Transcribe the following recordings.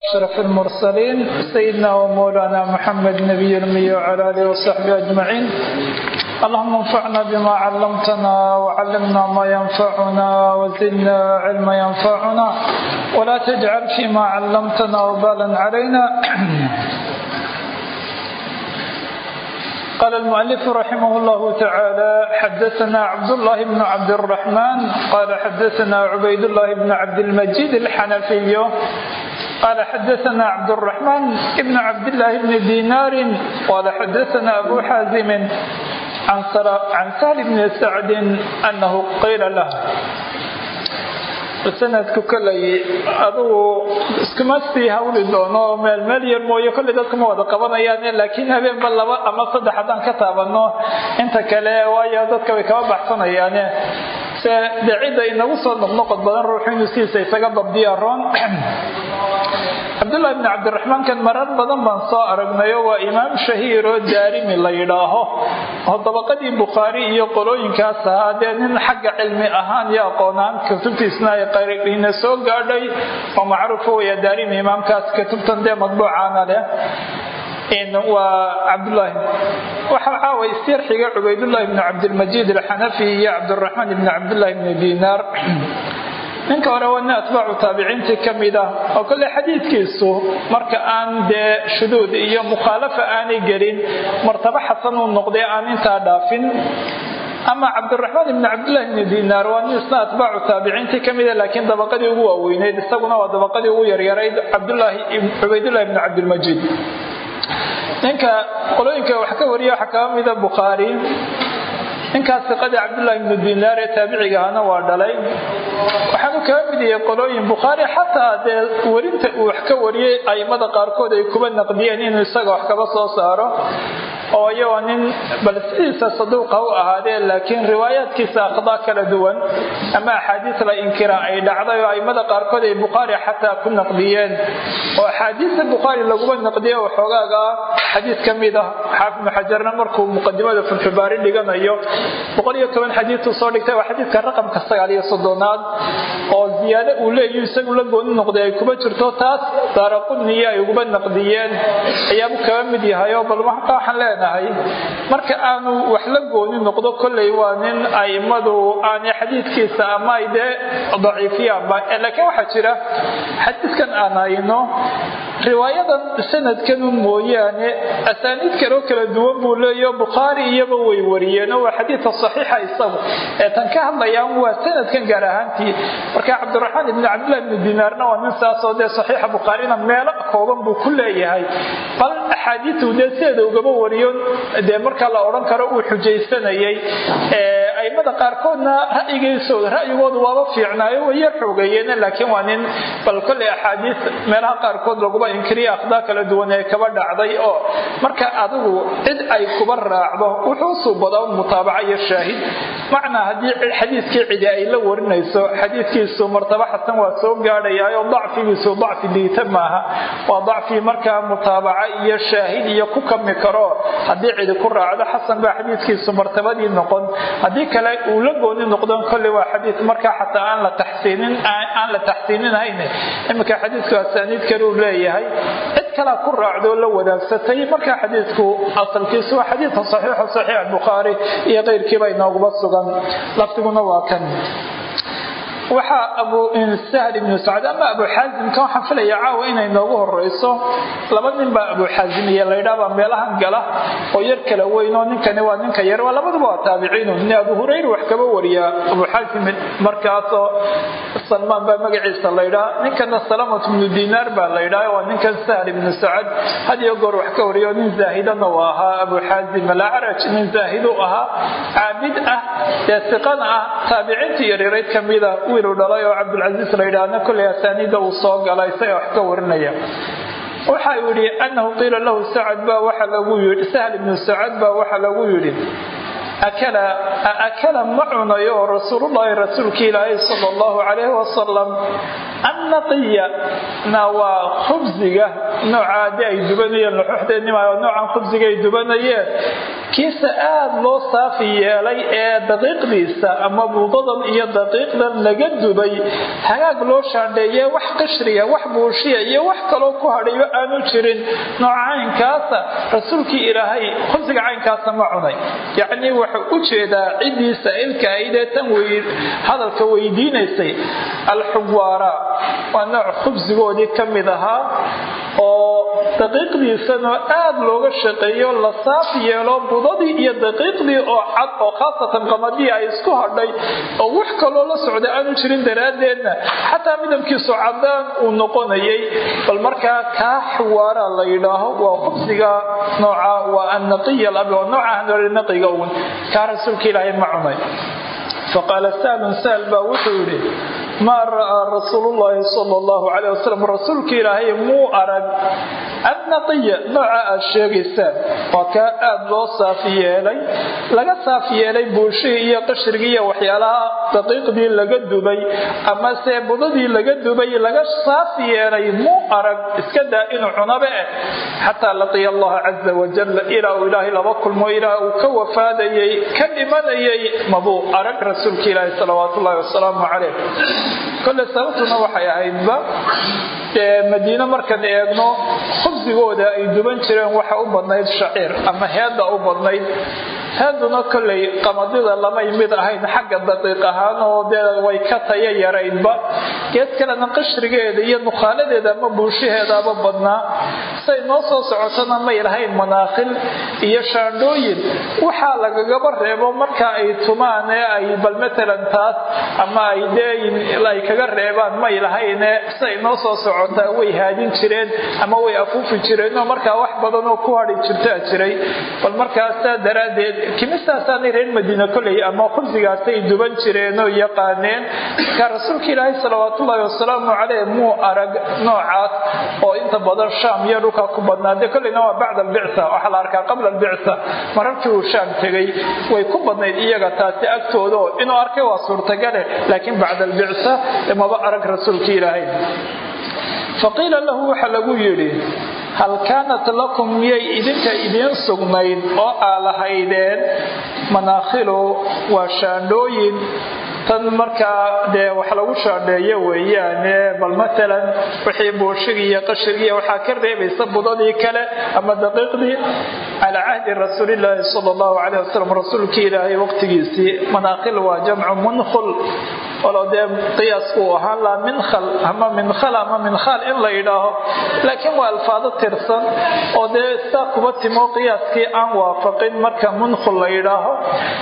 أشرف المرسلين سيدنا ومولانا محمد نبي الأمي وعلى آله وصحبه أجمعين اللهم انفعنا بما علمتنا وعلمنا ما ينفعنا وزدنا علما ينفعنا ولا تجعل فيما علمتنا وبالا علينا قال المؤلف رحمه الله تعالى حدثنا عبد الله بن عبد الرحمن قال حدثنا عبيد الله بن عبد المجيد الحنفي قال حدثنا عبد الرحمن بن عبد الله بن دينار قال حدثنا أبو حازم عن عن سهل بن سعد أنه قيل له sanadku kolay adugu iskuma sii hawli doono meel meel yar mooye kollay dadka ma wada qabanayaan laakiin habeenba laba ama saddex haddaan ka taabano inta kale waayo dadka way kaba baxsanayaane se dee cidda inagu soo noqnoqod badan ruuxu inuu sidiisa isaga dabdiya roon cabdullahi bni cabdiraxmaan kan marar badan baan soo aragnayo waa imaam shahiir oo daarimi la yidhaaho oo dabaqadii bukhaari iyo qolooyinkaas ahaa dee nin xagga cilmi ahaan iyo aqoonaan kutubtiisna ay qariina soo gaadhay oo macruufa weya daarimi imaamkaas kutubtan dee madbuucaana leh waa cabdulaahi waxaa caawa isyarxiga cubaydullahi bni cabdilmajiid alxanafi iyo cabdiraxmaan ibni cabdullahi bni dinaar ninka hore waa nin atbaacu taabiciintii ka mid ah oo kolley xadiidkiisu marka aan dee shuduud iyo mukhaalafa aanay gelin martabo xasan uu noqday aan intaa dhaafin ama cabdiraxmaan ibni cabdillahi bni dinaar waa nin isna atbaacu taabiciintii ka mida laakiin dabaqadii ugu waaweyneyd isaguna waa dabaqadii ugu yaryarayd cubaydullahi bni cabdilmajiid ninka qolooyinka wax ka wariya waxaa kaga mida bukhaari ninkaas siqadii cabdullahi ibnu dinaar ee taabiciga ahna waa dhalay waxaanu kaga mid yahay qolooyin bukhaari xataa dee werinta uu wax ka wariyey aimada qaarkood ay kuba naqdiyeen inuu isaga wax kaba soo saaro oo iyagoo nin bal sidiisa saduuqa u ahaadee laakiin riwaayaadkiisa akhdaa kala duwan ama axaadiis la inkira ay dhacday oo aimada qaarkood ay bukhaari xataa ku naqdiyeen oo axaadiista bukhaari laguma naqdiye oo xoogaaga xadiis ka mid ah xaafid ibnu xajarna markuu muqadimada fulxubaari dhiganayo boqol iyo toban xadiisuu soo dhigtay waa xadiidka raqamka sagaal iyo soddonaad oo ziyaado uu leeyahy isagu la gooni noqday ay kuma jirto taas daaraqudniyo ay uguba naqdiyeen ayaabuu kaga mid yahay oo bal marka waxaan leenahay marka aanu wax la gooni noqdo kolley waa nin aimadu aanay xadiidkiisa ama ay dee daciifiyaanba laakiin waxaa jira xadiidkan aan hayno riwaayadan sanadkanu mooyaane asaaniid kaloo kala duwan buu leeyaho bukhaari iyaba way wariyeen oo waa xadiidka saxiixa isagu ee tan ka hadlayaan waa sanadkan gaar ahaantii marka cabdiraxmaan ibni cabdillahi ibni dinaarna waa nin saasoo dee saxiixa bukhaarina meelo kooban buu ku leeyahay bal axaadiistu dee sideeda ugaba wariyo dee marka la odhan karo uu xujaysanayay aimada qaarkoodna ra'yigiisooda ra'yigoodu waaba fiicnaayo waya xoogeeyeen laakiin waa nin bal kolley axaadiis meelaha qaarkood laguba inkiriya akhdaa kala duwan ee kaba dhacday oo marka adigu cid ay kuba raacdo wuxuu suubadaa mutaabaca iyo shaahid macnaa haddii xadiiskii cidi ay la warinayso xadiiskiisu martaba xasan waa soo gaadhayaayoo dacfigiisu dacfi liita maaha waa dacfi markaa mutaabaca iyo shaahid iyo ku kami karo haddii cidi ku raacdo xasan baa xadiiskiisu martabadii noqon haddii kale uu la gooni noqdon kolley waa xadiis markaa xataa aan la taxsiinin aan la taxsiininahayn iminka xadiisku asaaniid kale uu leeyahay cid kalea ku raacdoo la wadaagsatay markaa xadiisku asalkiisu waa xadiidka saxiixa saxiix bukhaari iyo keyrkiiba inooguma sugan lafdiguna waa kan waxaa abu sahl ibnu sacd ama abu xaasimka waxaan filaya caawa inay noogu horeyso laba nin baa abu xaasim iyo laydhaabaa meelahan gala oo yar kala weyn oo ninkani waa ninka yar waa labaduba waa taabiciinu nin abu hurayra wax kaba wariyaa abu xaasim markaasoo salmaan baa magaciisa laydhaa ninkana salamat ibnu dinaar baa laydhaa waa ninkan sahl ibnu sacad had iyo goor wax ka wariyo nin zaahidana uu ahaa abu xaasim alacraj nin zaahid u ahaa caabid ah dee siqana ah taabiciintii yaryarayd kamida wiiluu dhalay oo cabdulcasiis la yidhaahna kolley asaaniida uu soo gala isaga wax ka warinaya waxa uu yidhi annahu qiila lahu sacad baa waxa lagu yidhi sahl ibnu sacad baa waxa lagu yidhi akala ma cunayo rasuulullaahi rasuulki ilaahay sala allahu calayhi wasalam annaqiya na waa khubsiga noocaadi ay dubanayeen laxuxdeennima noocan khubsiga ay dubanayeen kiisa aada loo saafi yeelay ee daqiiqdiisa ama buudadan iyo daqiiqdan laga dubay hagaag loo shaandheeye wax qashriya wax buushiya iyo wax kaloo ku hadhayo aanu jirin nooca caynkaasa rasuulkii ilaahay khubsiga caynkaasa ma cunay yacnii wuxuu u jeedaa ciddii saa'ilka aydee tan hadalka weydiinaysay alxuwaara waa nooc khubsigoodii ka mid ahaa oo daqiiqdiisanoo aada looga shaqeeyo la saaf yeelo budadii iyo daqiiqdii oo cad oo khaasatan qamadii ay isku hadhay oo wax kaloo la socda aanu jirin daraaddeedna xataa midabkiisu cadaan uu noqonayay bal markaa kaa xuwaara la yidhaaho waa khubsiga nooca waa annaqiya waa nooca naqiga uun kaa rasuulka ilaahay ma cunay faqaala saalun saal baa wuxuu yidhi maa ra'aa rasuulu llaahi sala allahu calayh wasalam rasuulka ilaahay muu arag annaqiya nooca aad sheegaysaan waa kaa aada loo saafi yeelay laga saafi yeelay buushihii iyo qashrigii iyo waxyaalaha daqiiqdii laga dubay amase budadii laga dubay laga saafi yeelay muu arag iska daa inuu cunaba eh xataa laqiya allaha caza wajal ilaa uu ilaahay laba kulmo ilaa uu ka wafaadayay ka dhimanayay mabuu arag rasuulka ilaahi salawaat ullahi wasalaamu calayh kole sababtuna waxay ahaydba madiine markaan eegno khubsigooda ay duban jireen waxa u badnayd shaciir ama heedda u badnayd heeduna kollay qamadida lamay mid ahayn xagga daqiiq ahaan oo dee way ka taya yaraydba geed kalena qashrigeeda iyo nukhaaladeeda ama buushaheedaaba badnaa say noo soo socotona may lahayn manaakhil iyo shaandhooyin waxaa lagagaba reebo marka ay tumaan ee ay bal matalan taas ama ay dee ay kaga reebaan may lahayne say noo soo socotaa way haadin jireen ama way afuufi jireenoo markaa wax badanoo ku hadhi jirtaa jiray bal markaasaa daraaddeed kimistaasaanay reer madiine koley ama khubsigaasay duban jireenoo yaqaaneen markaa rasuulka ilaahay salawaatullaahi wasalaamu caleyh muu arag noocaas oo inta badan shaam iyo dhulka ku badnaa dee kolleyna waa bacda albicsa waxaa la arkaa qabla albicsa mararkii uu shaam tegay way ku badnayd iyaga taasi agtooda oo inuu arkay waa suurtagale laakiin bacda albicsa maba arag rasuulka ilaahay faqiila lahu waxa lagu yidhi hal kaanat lakum miyay idinka idiin sugnayd oo aa lahaydeen manaakhilu waa shaandhooyin tan markaa dee wax lagu shaandheeyo weeyaane bal matalan wixii buushigii iyo qashigii waxaa ka reebaysa budadii kale ama daqiiqdii calaa cahdi rasuulilaahi sala allahu calayh wasalam rasuulkii ilaahay waqtigiisii manaakhil waa jamcu munkhul walow dee qiyaasku uu ahaan laha minkhal ama minkhal ama minkhal in la yidhaaho laakiin waa alfaado tirsan oo dee saa kuba timo qiyaaskii aan waafaqin marka munkhul la yidhaaho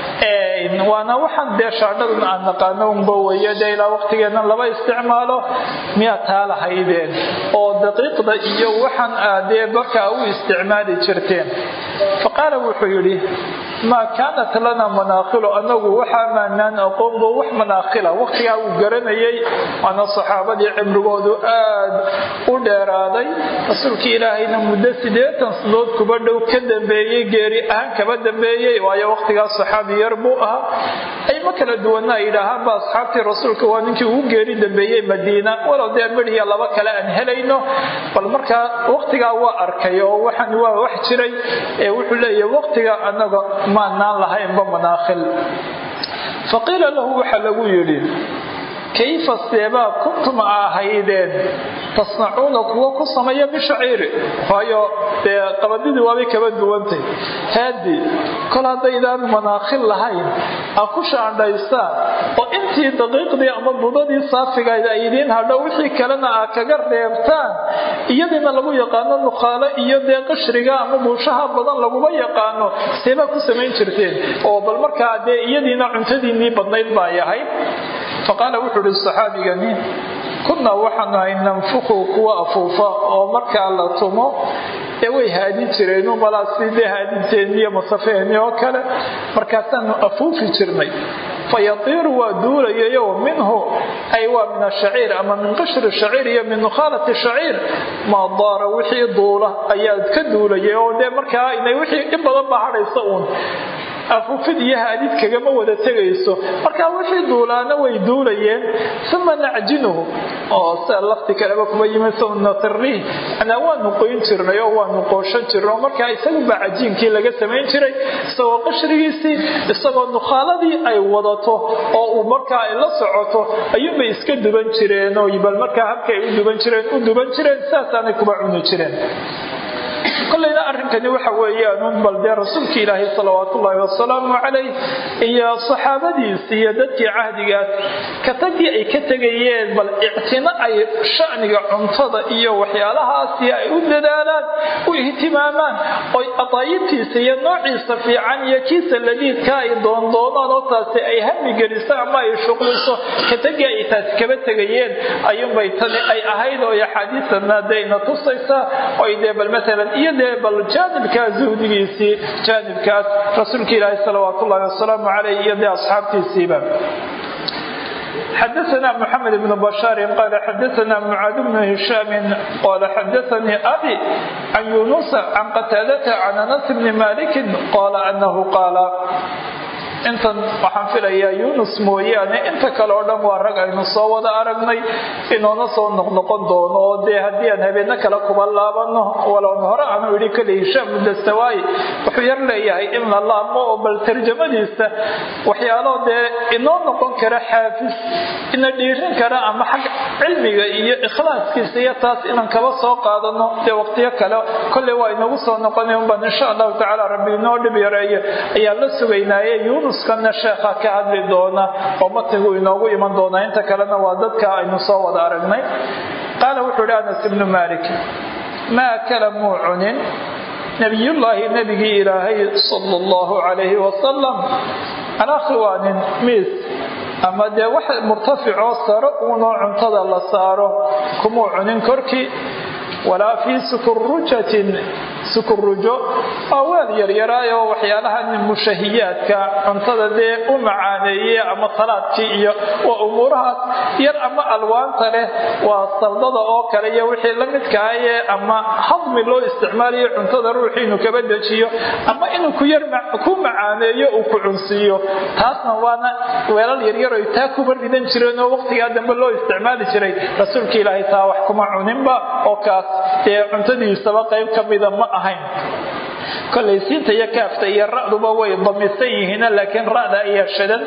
waana waxaan dee shaadhadan aan naqaano unba weeye dee ilaa waqtigeennan laba isticmaalo miyaa taa lahaydeen oo daqiiqda iyo waxaan aadee markaa u isticmaali jirteen faqaala wuxuu yidhi maa kaanat lana manaakhilu anagu waxaa maanaan aqoonbo wax manaakhila waqtigaa uu garanayay waana saxaabadii cimrigoodu aad u dheeraaday rasuulkii ilaahayna muddo siddeetan sanadood kuba dhow ka dambeeyey geeri ahaan kaba dambeeyey waayo waqtigaas saxaabi yar buu ahaa ayma kala duwanna ay yidhaahaanba asxaabtii rasuulka waa ninkii ugu geeri dambeeyey madiina walow dee midhiya laba kale aan helayno bal markaa waqtigaa waa arkay oo waxaan waa wax jiray ee wuxuu leeyahay waqtiga anaga maanaan lahaynba manaakhil faqiila lahu waxaa lagu yidhi kayfa seebaa kuntum a ahaydeen tasnacuuna kuwa ku sameeya bishaciiri waayo dee qabadidii waabay kaba duwantay haadi kol haddaydaan manaakhil lahayn a ku shaandhaystaan oo intii daqiiqdii ama budadii saafigayd ay idiin hadho wixii kalena aa kaga reebtaan iyadiina lagu yaqaano nukhaalo iyo dee qashriga ama buushaha badan laguma yaqaano seebaa ku samayn jirteen oo bal markaa dee iyadiina cuntadiinnii badnayd baa yahay faqaala wuxuu ihi saxaabigani kunnaa waxaanu ahay nanfuku kuwa afuufa oo markaa la tumo ee way haadin jireen malaa sidee haadinteeni iyo masafeeni oo kale markaasaanu afuufi jirnay fayatiiru waa duulayayo minhu ay waa min ashaciir ama min qashri shaciir iyo min nukhaalati shaciir maa daara wixii duula ayaa ka duulayay oo dee markaa inay wixii in badan baa hadhaysa uun afufid iyo haadid kagama wada tegayso marka wixii duulaana way duulayeen uma nacjinuhu oo sida lafti kaleba kuma yimid sunatri anaa waanu qoyn jirnay oo waanu qooshan jirnay oo markaa isaguba cajiinkii laga samayn jiray isagoo qashrigiisii isagoo nukhaaladii ay wadato oo uu markaa ay la socoto ayuunbay iska duban jireen oo bal markaa habkay u duban jireen u duban jireen saasaanay kuba cuni jireen kolleyna arrinkani waxa weeyaan bal dee rasuulka ilaahay salawaat ullaahi wasalaamu calayh iyo saxaabadiisi iyo dadkii cahdigaas ka tagii ay ka tegayeen bal ictino ay shaniga cuntada iyo waxyaalahaasi ay u dadaalaan u ihtimaamaan oy adaayibtiisa iyo noociisa fiican iyo kiisa ladiidka ay doondoonaan oo taasi ay hami geliso ama ay shuqliso ka tagii ay taasi kaba tegayeen ayuunbay tani ay ahayd oo axaadiisana dayna tusaysaa oy dee bal maalan iyo dee bal jaanibkaas zuhdigiisii jaanibkaas rasuulka ilaahi salawaat ullahi wasalaamu caleyh iyo dee asxaabtiisiiba xdثna محمد بن بشار قال xdثna معاad بن هiشام qال xdثnي أbي عن يuنس عن qتاadة عن أنس بن مالك qال أنه qاaل intan waxaan filayaa yunus mooyaane inta kale oo dhan waa rag aynu soo wada aragnay inoona soo noqnoqon doono oo dee haddii aan habeenno kale kuba laabano walown hore aanu idhi kale hishaam mudastawaayi wuxuu yar leeyahay in la laabmo oo bal tarjamadiisa waxyaalo dee inoo noqon kara xaafis ina dhiirin kara ama xag cilmiga iyo ikhlaaskiisa iyo taas inaan kaba soo qaadano dee waqtiyo kale kolley waa inagu soo noqonay unbaan insha allahu tacaala rabbi inoo dhib yareeyo ayaan la sugaynaaye yunuskana sheekha ka hadli doona oo matnigu inoogu iman doonaa inta kalena waa dadka aynu soo wada aragnay qaala wuxuu ihi anas ibnu malik maa kala muu cunin nabiyullaahi nabigii ilaahay sala allahu calayhi wasalam calaa khiwaanin miis ama dee wax murtaficoo saro uunoo cuntada la saaro kumuu cunin korkii walaa fii sukurujatin sukurujo waa weel yaryaraay oo waxyaalaha mushahiyaadka cuntada dee u macaaneeye ama salaadkii iyo waa umuurahaas yar ama alwaanta leh waa saldada oo kale iyo wixii la midkaaye ama hadmi loo isticmaalayo cuntada ruuxii inuu kaba dejiyo ama inuu ku macaaneeyo uu ku cunsiiyo taasna waana weelal yaryar oy taa kuba ridan jireen oo waqtigaa dambe loo isticmaali jiray rasuulka ilaahay taa wax kuma cuninba oo kaas dee cuntadiisaba qayb ka mida ma ahayn kolay siinta iyo kaafta iyo ra'duba way damisan yihiin laakiin ra'da ayaa shadan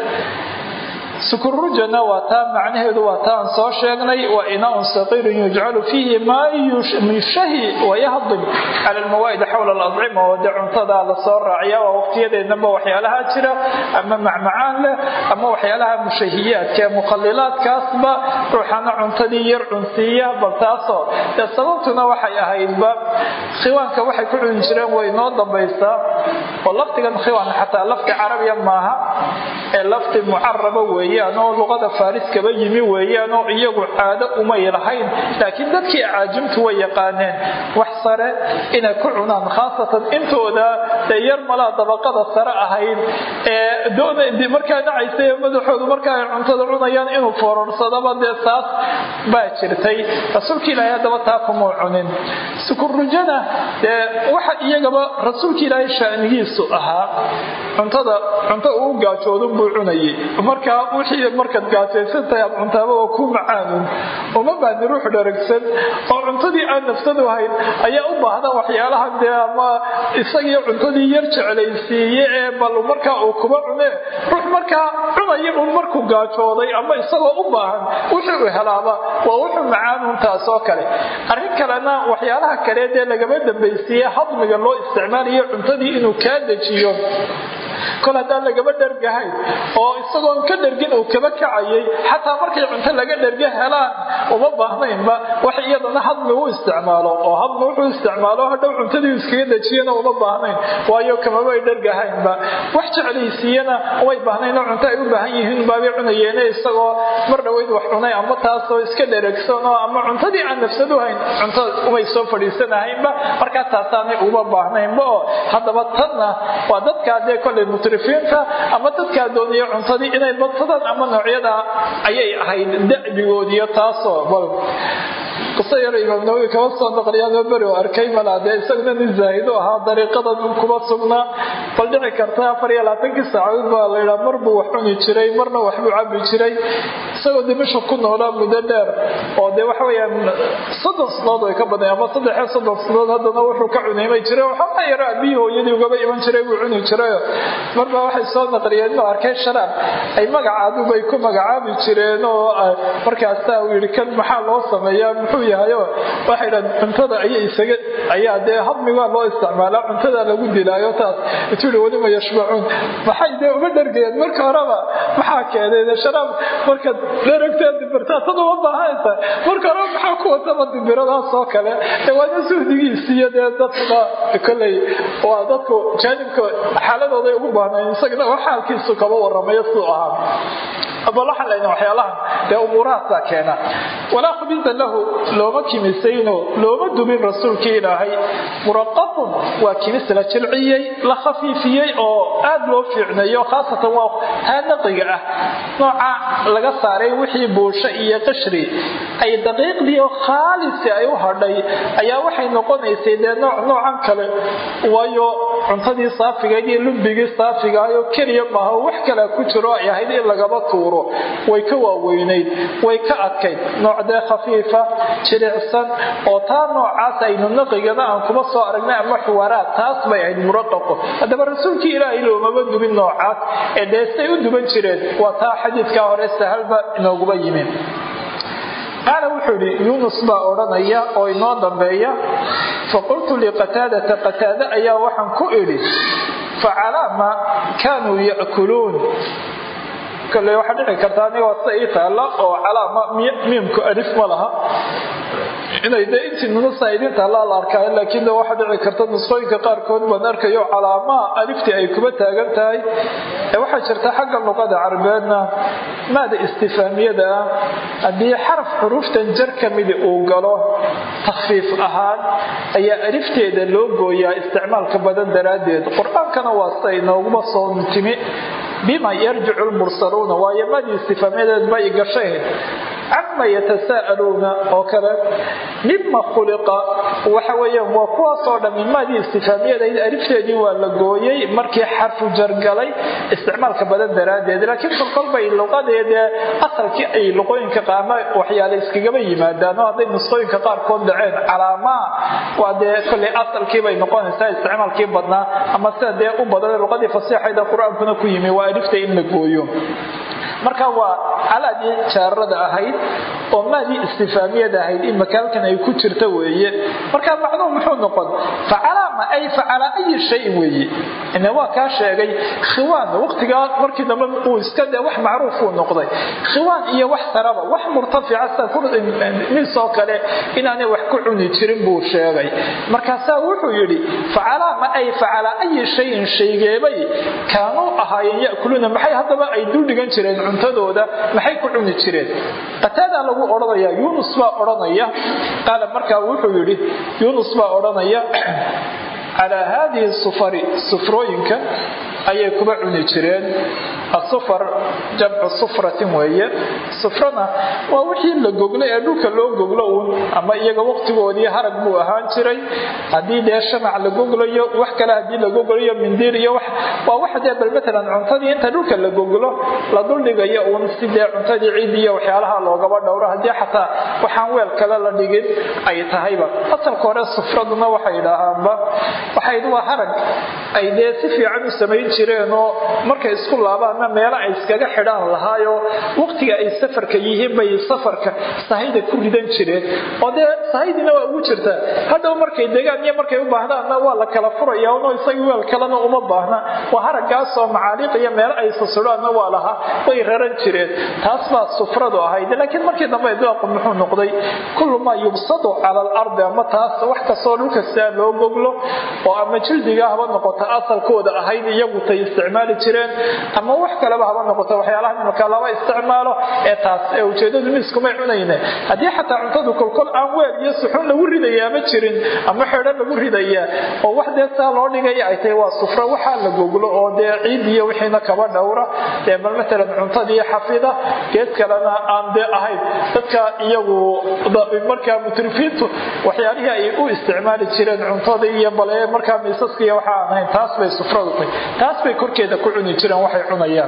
sukurujana waa taa macnaheedu waa taa aan soo sheegnay waa inaaun saqiirun yujcalu fiihi maa yushahi wayahdim cala lmawaa'id xawla aladcima oo dee cuntadaa lasoo raaciya waa waqtiyadeednaba waxyaalaha jira ama macmacaan leh ama waxyaalaha mushahiyaadka ee mukhalilaadkaasba ruuxana cuntadii yar cunsiiya bal taasoo dee sababtuna waxay ahaydba khiwaanka waxay ku cuni jireen way noo dambaysaa oo laftigan khiwaan xataa lafti carabiya maaha ee lafti mucaraba weeye oo luqada faariskaba yimi weeyaan oo iyagu caado umay lahayn laakiin dadkii acaajimtu way yaqaaneen wax sare inay ku cunaan khaasatan intooda dee yar malaa dabaqada sare ahayd ee markaa dhacaysa madaxoodu markaa ay cuntada cunayaan inuu foororsadaba dee saas baa jirtay rasuulka ilaahay haddaba taa kumuu cunin sukurujana dee waxa iyagaba rasuulka ilaahay shaanigiisu ahaa cuntada cunto uu gaajoodu buu cunayay markaa wixii markaad gaajaysantahay aad cuntaaba waa ku macaanun uma baahni ruux dharagsan oo cuntadii aan nafsadu hayn ayaa u baahda waxyaalahan dee ama isagii cuntadii yar jeclaysiiye ee bal markaa uu kuba cune ruux markaa cunaya un markuu gaajooday ama isagoo u baahan wixii uu helaaba waa wuxuu macaanun taas oo kale arrin kalena waxyaalaha kale dee lagama dambaysiiye hadmiga loo isticmaalayo cuntadii inuu kaa dejiyo kol haddaan lagaba dhergahayn oo isagoon ka dhergin uu kaba kacayay xataa markay cunto laga dherga helaan uma baahnaynba wax iyadana hadmi u isticmaalo oo hadmi wuxuu isticmaalo hadhow cuntadii iskaga dejiyana uma baahnayn waayo kamabay dhergahaynba wax jeclaysiiyana umay baahnayn oo cunto ay u baahan yihiin baabay cunayeene isagoo mar dhoweyd wax cunay ama taasoo iska dheragsan oo ama cuntadii aan nafsadu hayn cunto umay soo fadhiisanahaynba markaa taasaanay uma baahnaynba oo haddaba tanna waa dadkaa dee kolay mutrifiinta ama dadkaa doonaya cuntadii inay badsadaan ama noocyada ayay ahayd da'bigoodiyo taasoo qiso yar imaam nawowi kama soo naqliyaanoo beri oo arkay malaa dee isaguna nin zaahido ahaa dariiqadan kuma sugnaa bal dhici karta afar iyo labaatankii saacadood baa la yidhaa mar buu wax cuni jiray marna waxbuu cabi jiray isagoo dimasha ku noolaa muddo dheer oo dee waxa weyaan soddon sanadood way ka badnay ama saddexiyo soddon sanadood haddana wuxuu ka cunaymay jiray waxaa yaro aabihii hooyadii ugaba iman jiray buu cuni jirayo marbaa waxay soo naqliyeen inuu arkay sharaab ay magacaaduba ay ku magacaabi jireen oo markaasaa uu yidhi kan maxaa loo sameeyaa muxuu yahayo waxay dhahan cuntada ayay isaga ayaa dee hadmigaa loo isticmaalaa cuntadaa lagu dilaayo taas intuu yidhi walima yashbacuun maxay dee uma dhargeen marka horeba maxaa keenay dee sharaab markaad dheragtaa dibirtaa tad uma baahanaysa marka horeba maxaa ku wataba dibiradaas oo kale ee waana suhdigiisiiyo dee dadkuna kolley waa dadku jaanibka xaaladooday ugu baahnayn isagana wax xaalkiisu kaba waramayo siduu ahaa bal waxaan leynaa waxyaalahan dee umuurahaasaa keena walaa khubisa lahu looma kimisayno looma dubin rasuulkii ilaahay muraqaqun waa kimis la jilciyey la khafiifiyey oo aad loo fiicneeyo khaasatan waa haanaqiga ah nooca laga saaray wixii buusho iyo qashri ay daqiiqdii oo khaalisi ay u hadhay ayaa waxay noqonaysay dee nooc noocan kale waayo cuntadii saafigayd iyo lumbigii saafigaayoo keliya maaha wax kale ku jiro ay ahayd in lagaba tuuro way ka waaweynayd way ka adkayd noocdee khafiifa jilicsan oo taa noocaas aynu naqigana aan kuma soo aragnay ama xuwaraad taas bay ahayd muraqaqo haddaba rasuulkii ilaahay loomaba dubin noocaas ee dheestay u duban jireen waa taa xadiidkaa hore sahalba inooguba yimin qaala wuxuu idhi yuunus baa odhanaya oo inoo dambeeya faqultu liqataadata qataade ayaa waxaan ku idhi facalaa ma kaanuu ya'kuluun kale waxaa dhici karta aniga waa sida ii taalla oo calaama miimku alif ma laha inay de intii nunusa idin taallaa la arkaayo laakiin de waxaa dhici karta nusqooyinka qaarkood baan arkayo calaamaha aliftii ay kuba taagan tahay ee waxaa jirta xagga luqada carabeedna maada istifaamiyada ah haddii xaraf xuruuftan jar ka midi uu galo takfiif ahaan ayaa alifteeda loo gooyaa isticmaalka badan daraaddeed qur-aankana waa sida inooguma soo timi bima yarjicu lmursaluuna waayo madii istifaamyadeed bay gashayn cama yatasaa'aluuna oo kale mima khuliqa waxa weeyaan waa kuwaasoo dhammi madii istifaamiyadayd alifteedii waa la gooyey markii xarfu jargalay isticmaalka badan daraaddeed laakiin kolkol bay luqadeedee asalkii ay luqooyinka qaama waxyaale iskagaba yimaadaan oo hadday nusqooyinka qaarkood dhaceen calaamaa waa dee kolley asalkii bay noqonaysaa isticmaalkii badnaa ama sida dee u badan luqadii fasiixayda qur-aankuna ku yimi waa alifta in la gooyo marka waa calaadii jaarada ahayd oo maadii istifaamiyada ahayd in makaalkan ay ku jirta weeye marka macnuhu muxuu noqon facalaama ay facala ayi shayin weeye ine waa kaa sheegay khiwaan waqtigaa markii dambe uu iska de wax macruuf uu noqday khiwaan iyo wax saraba wax murtafica sida misoo kale inaanay wax ku cuni jirin buu sheegay markaasaa wuxuu yidhi facalaama ay facala ayi shayin shaygeebay kaanuu ahaayeen yakuluuna maxay haddaba ay dul dhigan jireen cuntadooda maxay ku cuni jireen qataadaa lagu odhanaya yuunus baa odhanaya qaala markaa wuxuu yidhi yuunus baa odhanaya calaa haadihi sufari sufrooyinka ayay kuba cuni jireen asufar jamcu sufratin weeye sufrana waa wixii la goglo ee dhulka loo goglo uun ama iyaga waqtigoodii harag buu ahaan jiray haddii dee shamac la goglayo wax kale haddii la goglayo mindiir iyo waa wax dee bal matalan cuntadii inta dhulka la goglo la duldhigayo uun si dee cuntadii ciid iyo waxyaalaha loogaba dhowro haddii xataa waxaan weel kale la dhigin ay tahayba asalka hore sufraduna waxay idhaahaanba waxayd waa harag ay dee si fiican u samayn jireenoo markay isku laabaanna meelo ay iskaga xidhaan lahaayo waqtiga ay safarka yihiin bay safarka sahayda ku ridan jireen oo dee sahaydina waa ugu jirtaa hadhow markay degaan iyo markay u baahdaanna waa la kala furaya ono isaga weel kalena uma baahna waa haragaasoo macaaliiq iyo meelo ay sasudhaanna waa lahaa way raran jireen taas baa sufradu ahayd laakiin markii dambe idlaaqu muxuu noqday kullu maa yubsadu cala alardi ama taas wax kastoo dhulka sidaa loo goglo oo ama jildiga haba noqoto asalkooda ahayd iyagu tay isticmaali jireen ama wax kaleba haba noqoto waxyaalaha imika lama isticmaalo ee taas ee ujeedadu miiskumay cunayne haddii xataa cuntadu kolkol aan weel iyo suxuun lagu ridayaa ma jirin ama xeedho lagu ridaya oo wax dee saa loo dhigaya ay tahay waa sufro waxaa la goglo oo dee ciid iyo wixiina kaba dhowra dee bal matalan cuntadii xafida geed kalena aan dee ahayn dadka iyagu markaa mutrifiintu waxyaalihii ay u isticmaali jireen cuntada iyo bale markaa miisaskiiyo waxa aan ahayn taas bay sufradu tahay taas bay korkeeda ku cuni jireen waxay cunayaan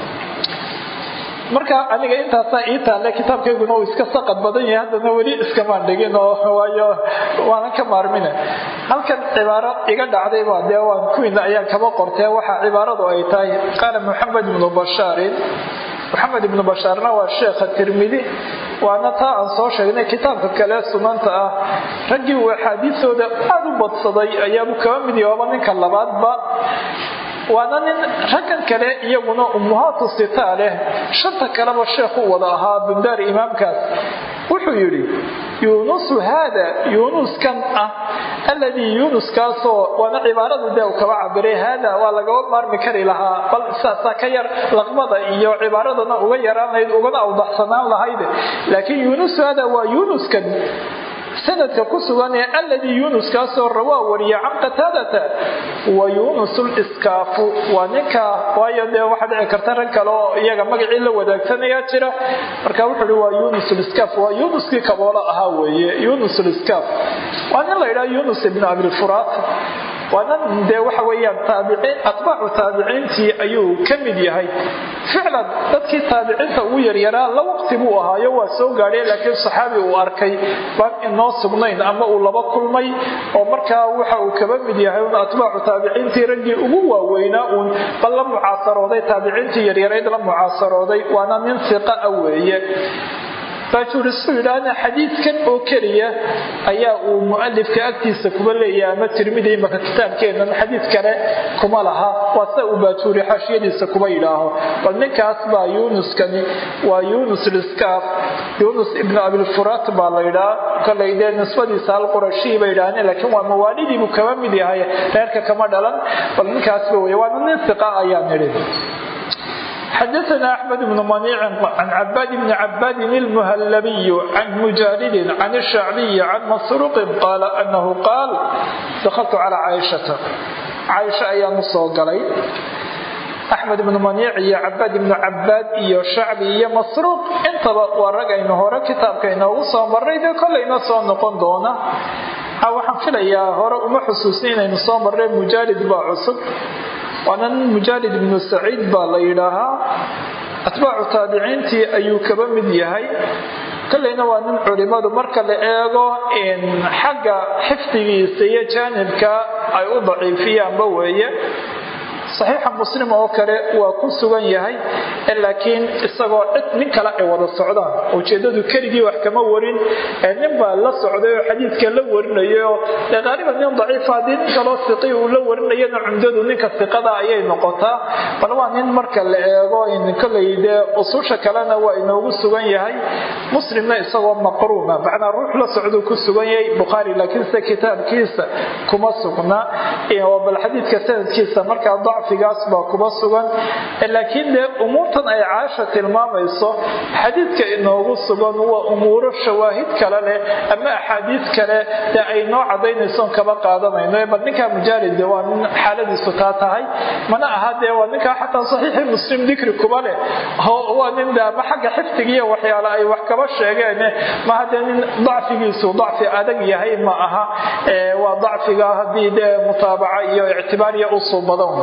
marka aniga intaasaa ii taalle kitaabkayguna uu iska saqad badan yahay haddana weli iskamaan dhigin oo waayo waanan ka maarmina halkan cibaaro iga dhacday baa dee waan kuwiina ayaan kaba qortee waxaa cibaaradu ay tahay qaala maxamed ibnu bashaarin maxamed ibnu bashaarna waa sheekha tirmidi waana taa aan soo sheegnay kitaabka kale sunanta ah raggii uu axaadiisooda aada u badsaday ayaabu kaba mid yahooba ninka labaadba waana nin raggan kale iyaguna ummuhaatu sitaa leh shanta kaleba sheekhu wada ahaa bundaari imaamkaas wuxuu yidhi yuunusu haada yuunuskan ah alladii yuunuskaasoo waana cibaaradu dee uu kaba cabiray haada waa lagaba maarmi kari lahaa bal saasaa ka yar laqmada iyo cibaaradana uga yaraan lahayd ugana awdaxsanaan lahayd laakiin yuunusu haada waa yuunuskan sanadka ku sugan ee alladii yuunuskaasoo rawaa wariya can qataadata wa yuunus liskaafu waa ninka waayo dee waxaa dhici karta rag kale oo iyaga magacii la wadaagsanaya jira marka wuxuu hi waa yuunus liskaaf waa yuunuskii kaboolo ahaa weeye yuunus liskaaf waa nin la yidhaha yuunus ibnu abilfuraat waana dee waxa weyaan taabiciin atbaacu taabiciintii ayuu ka mid yahay ficlan dadkii taabiciinta ugu yaryaraa la waqti buu ahaayo waa soo gaadhay laakiin saxaabi uu arkay baan inoo sugnayn ama uu laba kulmay oo markaa waxa uu kaba mid yahay un atbaacu taabiciintii raggii ugu waaweynaa uun bal la mucaasarooday taabiciintii yaryarayd la mucaasarooday waana nin siqa a weeye baajuurisu yidhaahna xadiidkan oo keliya ayaa uu mualifka agtiisa kuba leeyahay ama tirmidi imaka kitaabkeennan xadiid kale kuma laha waa sida uu baajuuri xaashiyadiisa kuba yidhaaho bal ninkaas baa yuunuskani waa yuunus liskaaf yuunus ibnu abilfuraat baa la yidhaha kolay dee nisbadiisa alqurashii bay yidhahdeen laakiin waa mawaalidiibuu kaba mid yahay reerka kama dhalan bal ninkaasba wey waana nin siqa ayaan nidhi xdثna أحمد بن منيع عن عباد بن عباد المهلبي عن مجالد عن الشعبي عن مسروق قال أنه قال دخلت على عائشة عائشة ayaan usoo galay axmed ibnu maniic iyo cabaad ibnu cabaad iyo shacbi iyo masruuq intaba waa rag aynu hore kitaabka inoogu soo marray dee kolayna soo noqon doona waxaan filayaa hore uma xusuusin inaynu soo marray mujaalid baa cusub waana nin mujaalid ibnu saciid baa la yidhaahaa atbaacu taabiciintii ayuu kaba mid yahay kolleyna waa nin culimadu marka la eego xagga xifdigiisa iyo jaanibka ay u daciifiyaanba weeye saxiixa muslim oo kale waa ku sugan yahay laakiin isagoo cid nin kale ay wada socdaan ujeedadu keligii wax kama warin nin baa la socday oo xadiidka la warinayo qaaliban nin daciifa haddii nin kaloo siqi uu la warinayana cumdadu ninka siqada ayay noqotaa bal waa nin marka la eego koley dee ususha kalena waa inoogu sugan yahay muslimna isagoo maqruuna macnaa ruux la socduu ku sugan yahay bukhaari laakiinse kitaabkiisa kuma sugna bal xadiidka sanadkiisa markaa dacfigaas baa kuma sugan laakiin dee umuurtan ay caasha tilmaamayso xadiidka inoogu sugan waa umuuro shawaahid kale leh ama axaadiis kale dee ay noo cadaynaysoon kaba qaadanayno bal ninkaa mujaalid waa nin xaaladiisu taa tahay mana aha dee waa ninkaa xataa saxiixi muslim dikri kuba leh waa nin de ama xagga xifdigiiyo waxyaale ay wax kaba sheegeen maha dee nin dacfigiisu dacfi adag yahay ma aha waa dacfiga haddii dee mutaabaca iyo ictibaariya usuu badan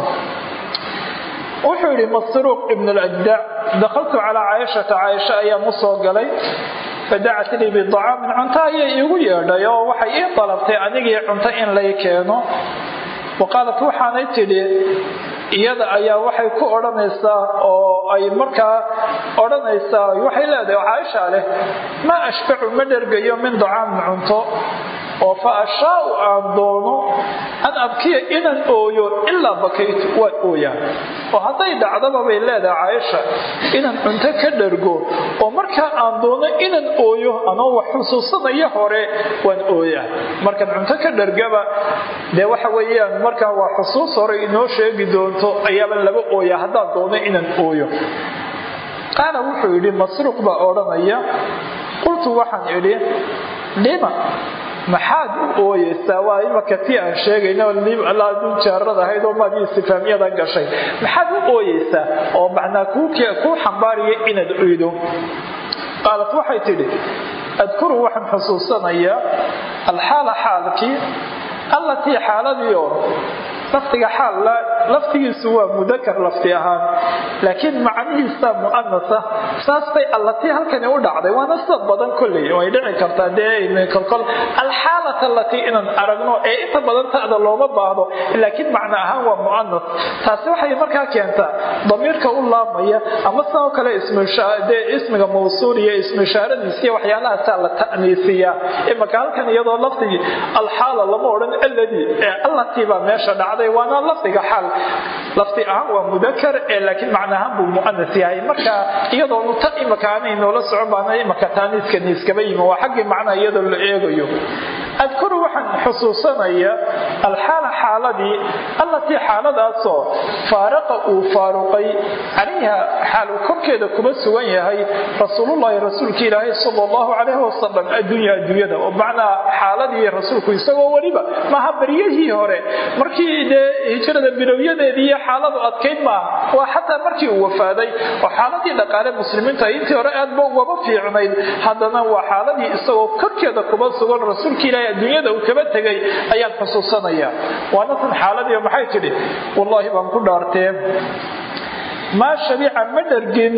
wuxuu yidhi masruuq ibn اlajdac dakaltu calaa caaishata caaisha ayaan u soo galay fadacat lii bidacaamin cunto ayay iigu yeedhay oo waxay ii dalabtay anigii cunto in lay keeno wa qaalat waxaanay tidhi iyada ayaa waxay ku odhanaysaa oo ay markaa odhanaysaa waxay leedahay caaisha leh maa ashbacu ma dhergayo min dacaamin cunto oo fa ashaau aan doono an abkiya inaan ooyo ilaa bakaytu waan ooyaa oo hadday dhacdaba bay leedahay caaisha inaan cunto ka dhargo oo markaa aan doono inaan ooyo anoo wax xusuusanaya hore waan ooyaa markaan cunto ka dhargaba dee waxa weeyaan markaa waa xusuus hore inoo sheegi doonto ayaaban laba ooyaa haddaan doono inaan ooyo qaala wuxuu yidhi masruuq baa odhanaya qultu waxaan idhi lima maxaad u ooyeysaa waa imaka tii aan sheegayno laaduu jaarad ahayd oo maadii istifaamiyada gashay maxaad u ooyeysaa oo macnaa kuu xambaaraya inaad oydo qaalat waxay tidhi adkuru waxaan xusuusanayaa alxaala xaalkii allatii xaaladiio lafdiga xaal laftigiisu waa mudakar lafti ahaan laakiin macnihiisa mu'anasa saas bay allatii halkani u dhacday waana sida badan kolley way dhici kartaa dee kolkol alxaalata allatii inaan aragno ee inta badan ta'da looma baahdo laakiin macno ahaan waa mu'anas taasi waxay markaa keentaa damiirka u laabmaya ama sidoo kale dee ismiga mawsuul iyo ismishaaradiisiiyo waxyaalahaasa la ta'niisiyaa imaka halkan iyadoo lafdigii alxaala lama odhan alladii ee allatii baa meesha dhacday waana lafdiga xaal lafdi ahaan waa mudakar ee laakiin macnahaan buu mu'anas yahay marka iyadoonu ta imaka aanay noola socon baana imaka taaniiskani iskaba yimi waa xaggii macnaa iyadoo la eegayo adkuru waxaan xusuusanaya alxaala xaaladii allatii xaaladaasoo faaraqa uu faaruqay calayha xaal uu korkeeda kuma sugan yahay rasuulullaahi rasuulka ilaahay sala allahu calayhi wasalam addunya adduunyada oo macnaa xaaladii rasuulku isagoo weliba maaha baryahii hore markii dee hijrada bilowyadeedii iyo xaaladu adkayd maaha waa xataa markii uu wafaaday oo xaaladii dhaqaale muslimiinta intii hore aadba ugaba fiicnayd haddana waa xaaladii isagoo korkeeda kuma sugan rasuulka ilaahay adduunyada uu kaba tegay ayaan xusuusanaya waana tan xaaladii maxay tidhi wallaahi baan ku dhaartee maa shabica ma dhargin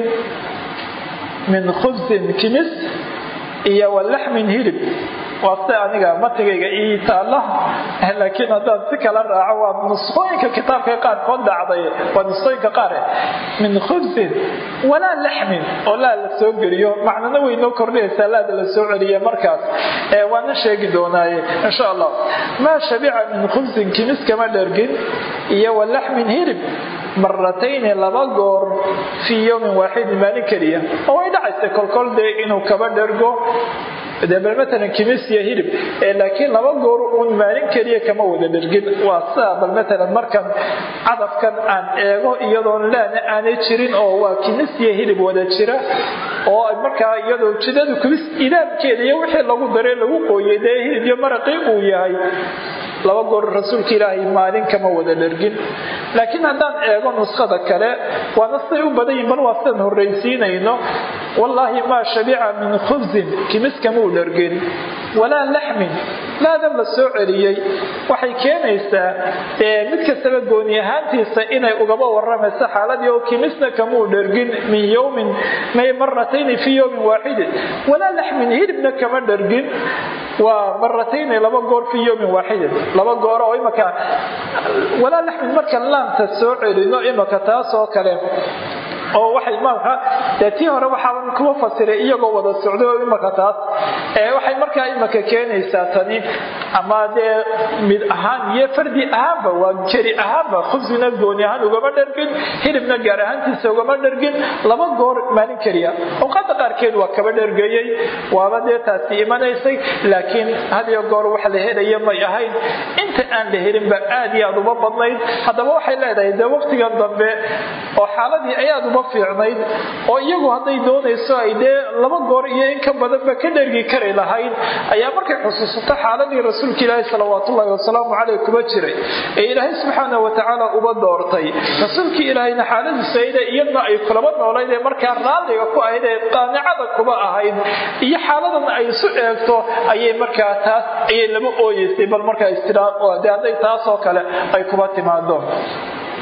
min khubsin kimis iyo walaxmin hilib waa se aniga matigayga ii taalla laakiin haddaan si kala raaco waa nusqooyinka kitaabka qaarkood dhacday waa nusqooyinka qaar min khubsin walaa laxmin oo laa la soo geliyo macnana way noo kordhinaysaa laada la soo celiye markaas waana sheegi doonaaye insha allah maa shabica min khubsin kimis kama dhergin iyo walaxmin hilib maratayni laba goor fii yowmin waaxidin maalin keliya oo way dhacaysay kolkol dee inuu kaba dhergo de bal matalan kimis iyo hilib laakiin laba goor uun maalin keliya kama wada dhergin waa sidaa bal matalan markan cadafkan aan eego iyadoon laana aanay jirin oo waa kimis iyo hilib wada jira oo markaa iyadoo jidadu kimis idaamkeeda iyo wixii lagu daray lagu qooyay dee hilib iyo maraqii uu yahay laba goor rasuulka ilaahay maalin kama wada dhergin laakiin haddaan eego nuskhada kale waana siday u badan yihin bal waa sidaan horraysiinayno wallaahi maa shabica min khubsin kimis kama u dhergin walaa laxmin laadan la soo celiyey waxay keenaysaa mid kastaba gooni ahaantiisa inay ugaba waramayso xaaladii oo kimisna kama u dhergin min yowmin may maratayni fii yowmin waaxidin walaa laxmin hilibna kama dhergin waa maratayni laba goor fii yowmin waaxidin laba goor oo imaka walaa laxmin marka laamta soo celino imaka taas oo kale oo waxay imaamka dee tii hore waxaaban kuma fasiray iyagoo wada socday oo imaka taas ee waxay markaa imaka keenaysaa tani ama dee mid ahaan iyo fardi ahaanba waa jeri ahaanba khubsina gooni ahaan ugama dhargin hilibna gaar ahaantiisa ugama dhargin laba goor maalin keliya awqaada qaarkeed waa kaba dhargeeyey waaba dee taasi imanaysay laakiin hadiyo goor wax la helaya may ahayn inta aan la helinba aad iyo aad uma badnayd haddaba waxay leedahay dee waqtigan dambe oo xaaladii ayaad uma fiicnayd oo iyagu hadday doonayso ay dee laba goor iyo in ka badanba ka dhergi kari lahayd ayaa markay xusuusato xaaladii rasuulka ilaahi salawaatullaahi wasalaamu caleyh kuma jiray ee ilaahay subxaana watacaala uba doortay rasuulkii ilaahayna xaaladiisa ide iyadna ay kulaba noolayd ee markaa raalliga ku ahayd ee qaanicada kuba ahayd iyo xaaladan ay isu eegto ayay markaa taas ayay laba ooyeysay bal markaa istiraaq de hadday taasoo kale ay kuba timaado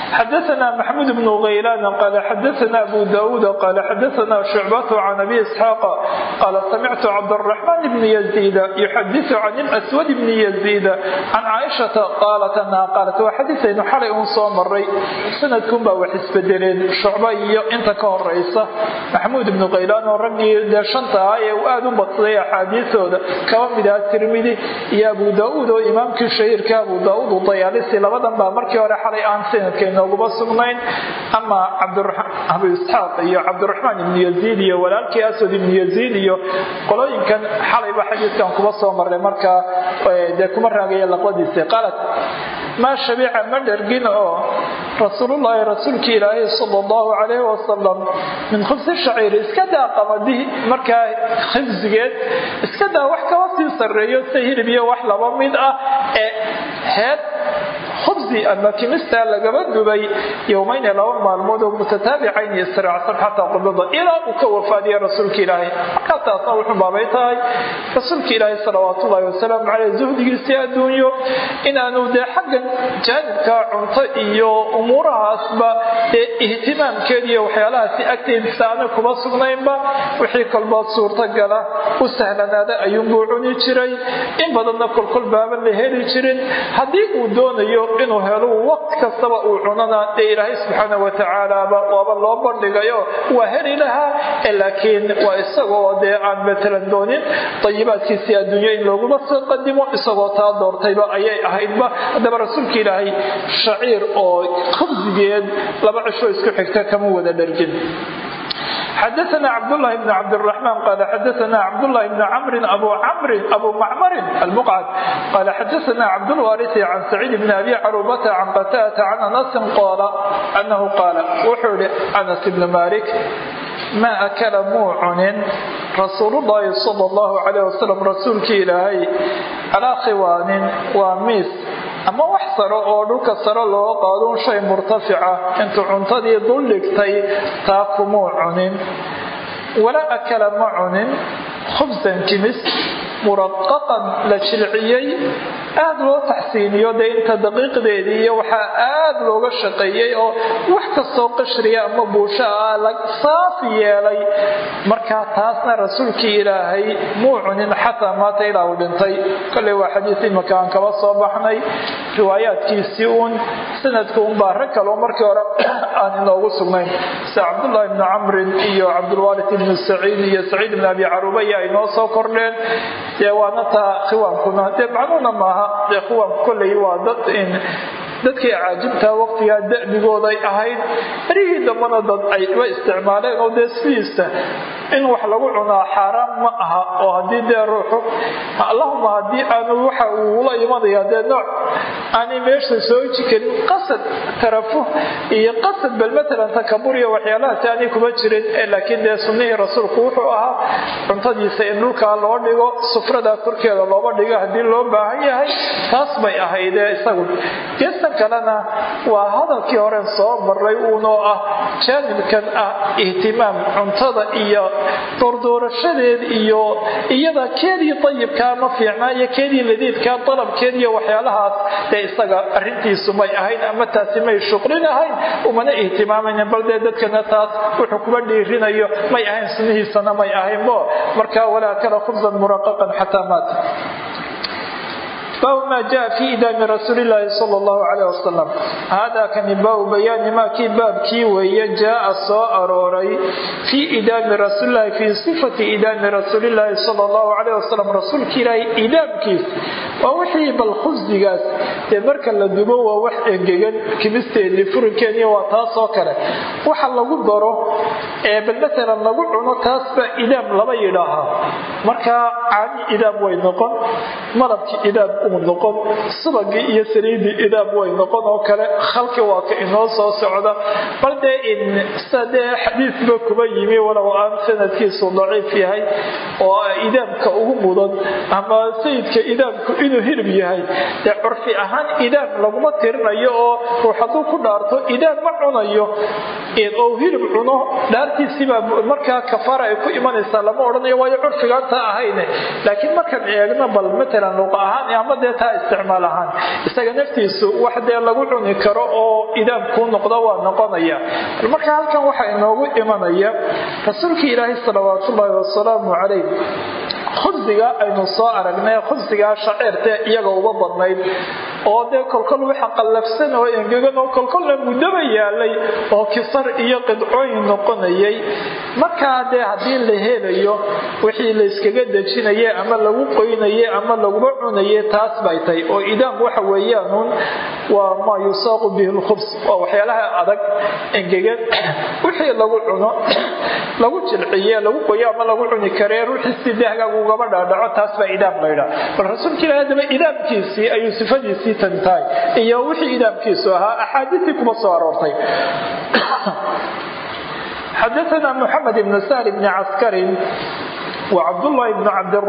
xadaثna maxmud bn غaylan qala xadaثna abu dawuud qala xadaثna shucbat can abi isxaaq qala samictu cabdالرaحman bn yزيid yuxadiث can اlأswad bn yزيid can caaishaةa qaalat anaha qaalat waa xadiiaynu xalay un soo maray sanadkun baa wax isbedeleen shucba iyo inta ka horeysa maxmuud ibnu qaylaan oo raggii dee shanta ah ee uu aada u badsaday axaadiisooda kaba mid aha tirmidi iyo abu daauud oo imaamkii shahiirka abu daauud udayaalisi labadan baa markii hore xalay aan sanadka inooguma sugnayn ama abu isxaaq iyo cabdiraxmaan ibnu yaziid iyo walaalkii aswad ibnu yaziid iyo qolooyinkan xalayba xadiiskan kuba soo maray markaa dee kuma raagaya laqbadiisa qaalat maa shabiica ma dhergin oo rasuulullaahi rasuulkii ilaahay sala allahu calayhi wasalam min khubsi shaciiri iska daa qamadi markaa khibsigeed iska daa wax kaba sii sarreeyo sida hilib iyo wax laba mid ah ee heed khubsi ama kimista lagaba dubay yowmayni laba maalmood oo mutataabicayn israacsan xataa qubada ilaa uu ka wafaadiya rasuulka ilaahay markaa taasna wuxuu baabay tahay rasuulka ilaahay salawaatullaahi wasalaamu caleyh zuhdigiisii adduunyo inaanu dee xaggan jaanibka cunto iyo umuurahaasba dee ihtimaamkeed iyo waxyaalahaasi agteedisa aana kuma sugnaynba wixii kolbood suurtagala u sahlanaada ayuunbuu cuni jiray in badanna kolkol baaban la heli jirin haddii uu doonayo inuu helo waqti kastaba uu cunana dee ilaahay subxaana watacaalaaba waaba loo bandhigayo waa heli lahaa laakiin waa isagoo dee aan matalan doonin dayibaadkiisii adduunyo in looguma soo qadimo isagoo taa doortayba ayay ahaydba haddaba rasuulka ilaahay shaciir oo khubsigeed laba cisho isku xigta kama wada dhargin xadaثna cabdاللahi بn cabdالرحman qal xadaثna cabdالlahi بn cmri abu macmari almqcd qal xadaثna cabdالwariثi can sacيid bn abi carubata can qatata can anasin qoola anahu qaala wuxuu ihi anas ibn malik ma akala muu cunin rasuulullaahi sal allahu calayh wasalam rasuulkii ilaahay calaa khiwaanin waa miis ama wax saro oo dhulka saro looga qaado un shay murtafica intuu cuntadii dul dhigtay taa kumuu cunin walaa akala ma cunin khubsan kimis muraqaqan la jilciyey aada loo taxsiiniyo dee inta daqiiqdeedii iyo waxaa aada looga shaqeeyey oo wax kastoo qashriya ama buusha ah la saafi yeelay markaa taasna rasuulkii ilaahay muu cunin xataa maata ilaa uu dhintay kolley waa xadiis imaka aan kaba soo baxnay riwaayaadkiisii uun sanadka unbaa rag kaleo markii hore aan inoogu sugnayn sida cabdullaahi ibnu camrin iyo cabdulwaarid ibnu saciid iyo saciid ibn abi caruba iyo ay noo soo kordheen dee waana taa khiwaankuna dee macnuuna maaha dee khiwaanku kolley waa dad in dadkii caajibtaa waqtigaa da'bigooday ahayd berihii dambana dad ayba isticmaaleen oo dee sidiisa in wax lagu cunaa xaaraan ma aha oo haddii dee ruuxu allahuma haddii aanu waxa uu ula imanaya dee nooc aanay meesha soo ji karin qasad tarafuh iyo qasad bal matalan takabur iyo waxyaalahaasi aanay kuma jirin laakiin dee sunnihii rasuulku wuxuu ahaa cuntadiisa in dhulkaa loo dhigo sufrada korkeeda looba dhigo haddii loo baahan yahay taas bay ahaydee isagu geestan kalena waa hadalkii horen soo maray uunoo ah jaanibkan ah ihtimaam cuntada iyo doordoorashadeed iyo iyada keedii dayibkaa ma fiicnaa iyo keedii ladiidkaa dalabkeed iyo waxyaalahaas dee isaga arintiisu may ahayn ama taasi may shuqlin ahayn umana ihtimaamaynin bal dee dadkana taas wuxuu kuba dhiirinayo may ahayn sunnihiisana may ahaynbo markaa walaa kala khubsan muraqaqan xataa maata baabu maa jaa fi idaami rasuulilaahi sal llahu caleyh wasalam haadaa kani baabu bayaani maa kii baabkii weeye jaaa soo arooray fii idaami rasuulilahi fii sifati idaami rasuulilaahi sal llahu caleyh wasalam rasuulka ilaahay idaamkiis waa wixii bal khubsigaas dee marka la dubo waa wax engegan kimisteedii furinkeediiy waa taasoo kale waxa lagu daro ee bal matalan lagu cuno taasba idaam lama yidhaahaa markaa caani idaam way noqon malabki idaam uu noqon subagii iyo saliidii idaam way noqon oo kale khalki waa ka inoo soo socda bal dee in sida dee xadiisba kuba yimi walow aan sanadkiisu daciif yahay oo idaamka ugu mudan ama sayidka idaamku inuu hilib yahay dee curfi ahaan idaam laguma tirinayo oo ruux hadduu ku dhaarto idaam ma cunayo oo hilib cuno dhaar xaaraantiisiibaa markaa kafaara ay ku imanaysaa lama odhanayo waayo curfigaanta ahayne laakiin markaan eegno bal matalan luqa ahaan ama dee taa isticmaal ahaan isaga naftiisu wax dee lagu cuni karo oo idaam kuu noqdo waa noqonaya bal marka halkan waxaa inoogu imanaya rasuulkii ilaahay salawaatullaahi wasalaamu calayh khubsiga aynu soo aragnay khubsigaa shaceerte iyaga uga badnayd oo dee kolkol waxa qallafsan oo engegan oo kolkolna muddaba yaalay oo kisar iyo qidcooyin noqonayay markaa dee haddii la helayo wixii la yskaga dejinaye ama lagu qoynaye ama laguba cunaye taas bay tahay oo idaam waxa weeyaanuun waa maa yusaaqu bihi lkhubs waa waxyaalaha adag engegan wixii lagu cuno lagu jilciye lagu qoyo ama lagu cuni karee ruuxii si dee hagaag ugaba dhaadhaco taas baa idaam laydhaa bal rasuulka ilahi haddaba idaamkiisii ayuu sifadiisii tan tahay iyo wixii idaamkiisu ahaa axaadiistii kuma soo aroortay xadaثna mxamed bn sahl bn caskari وcبdاللahi بن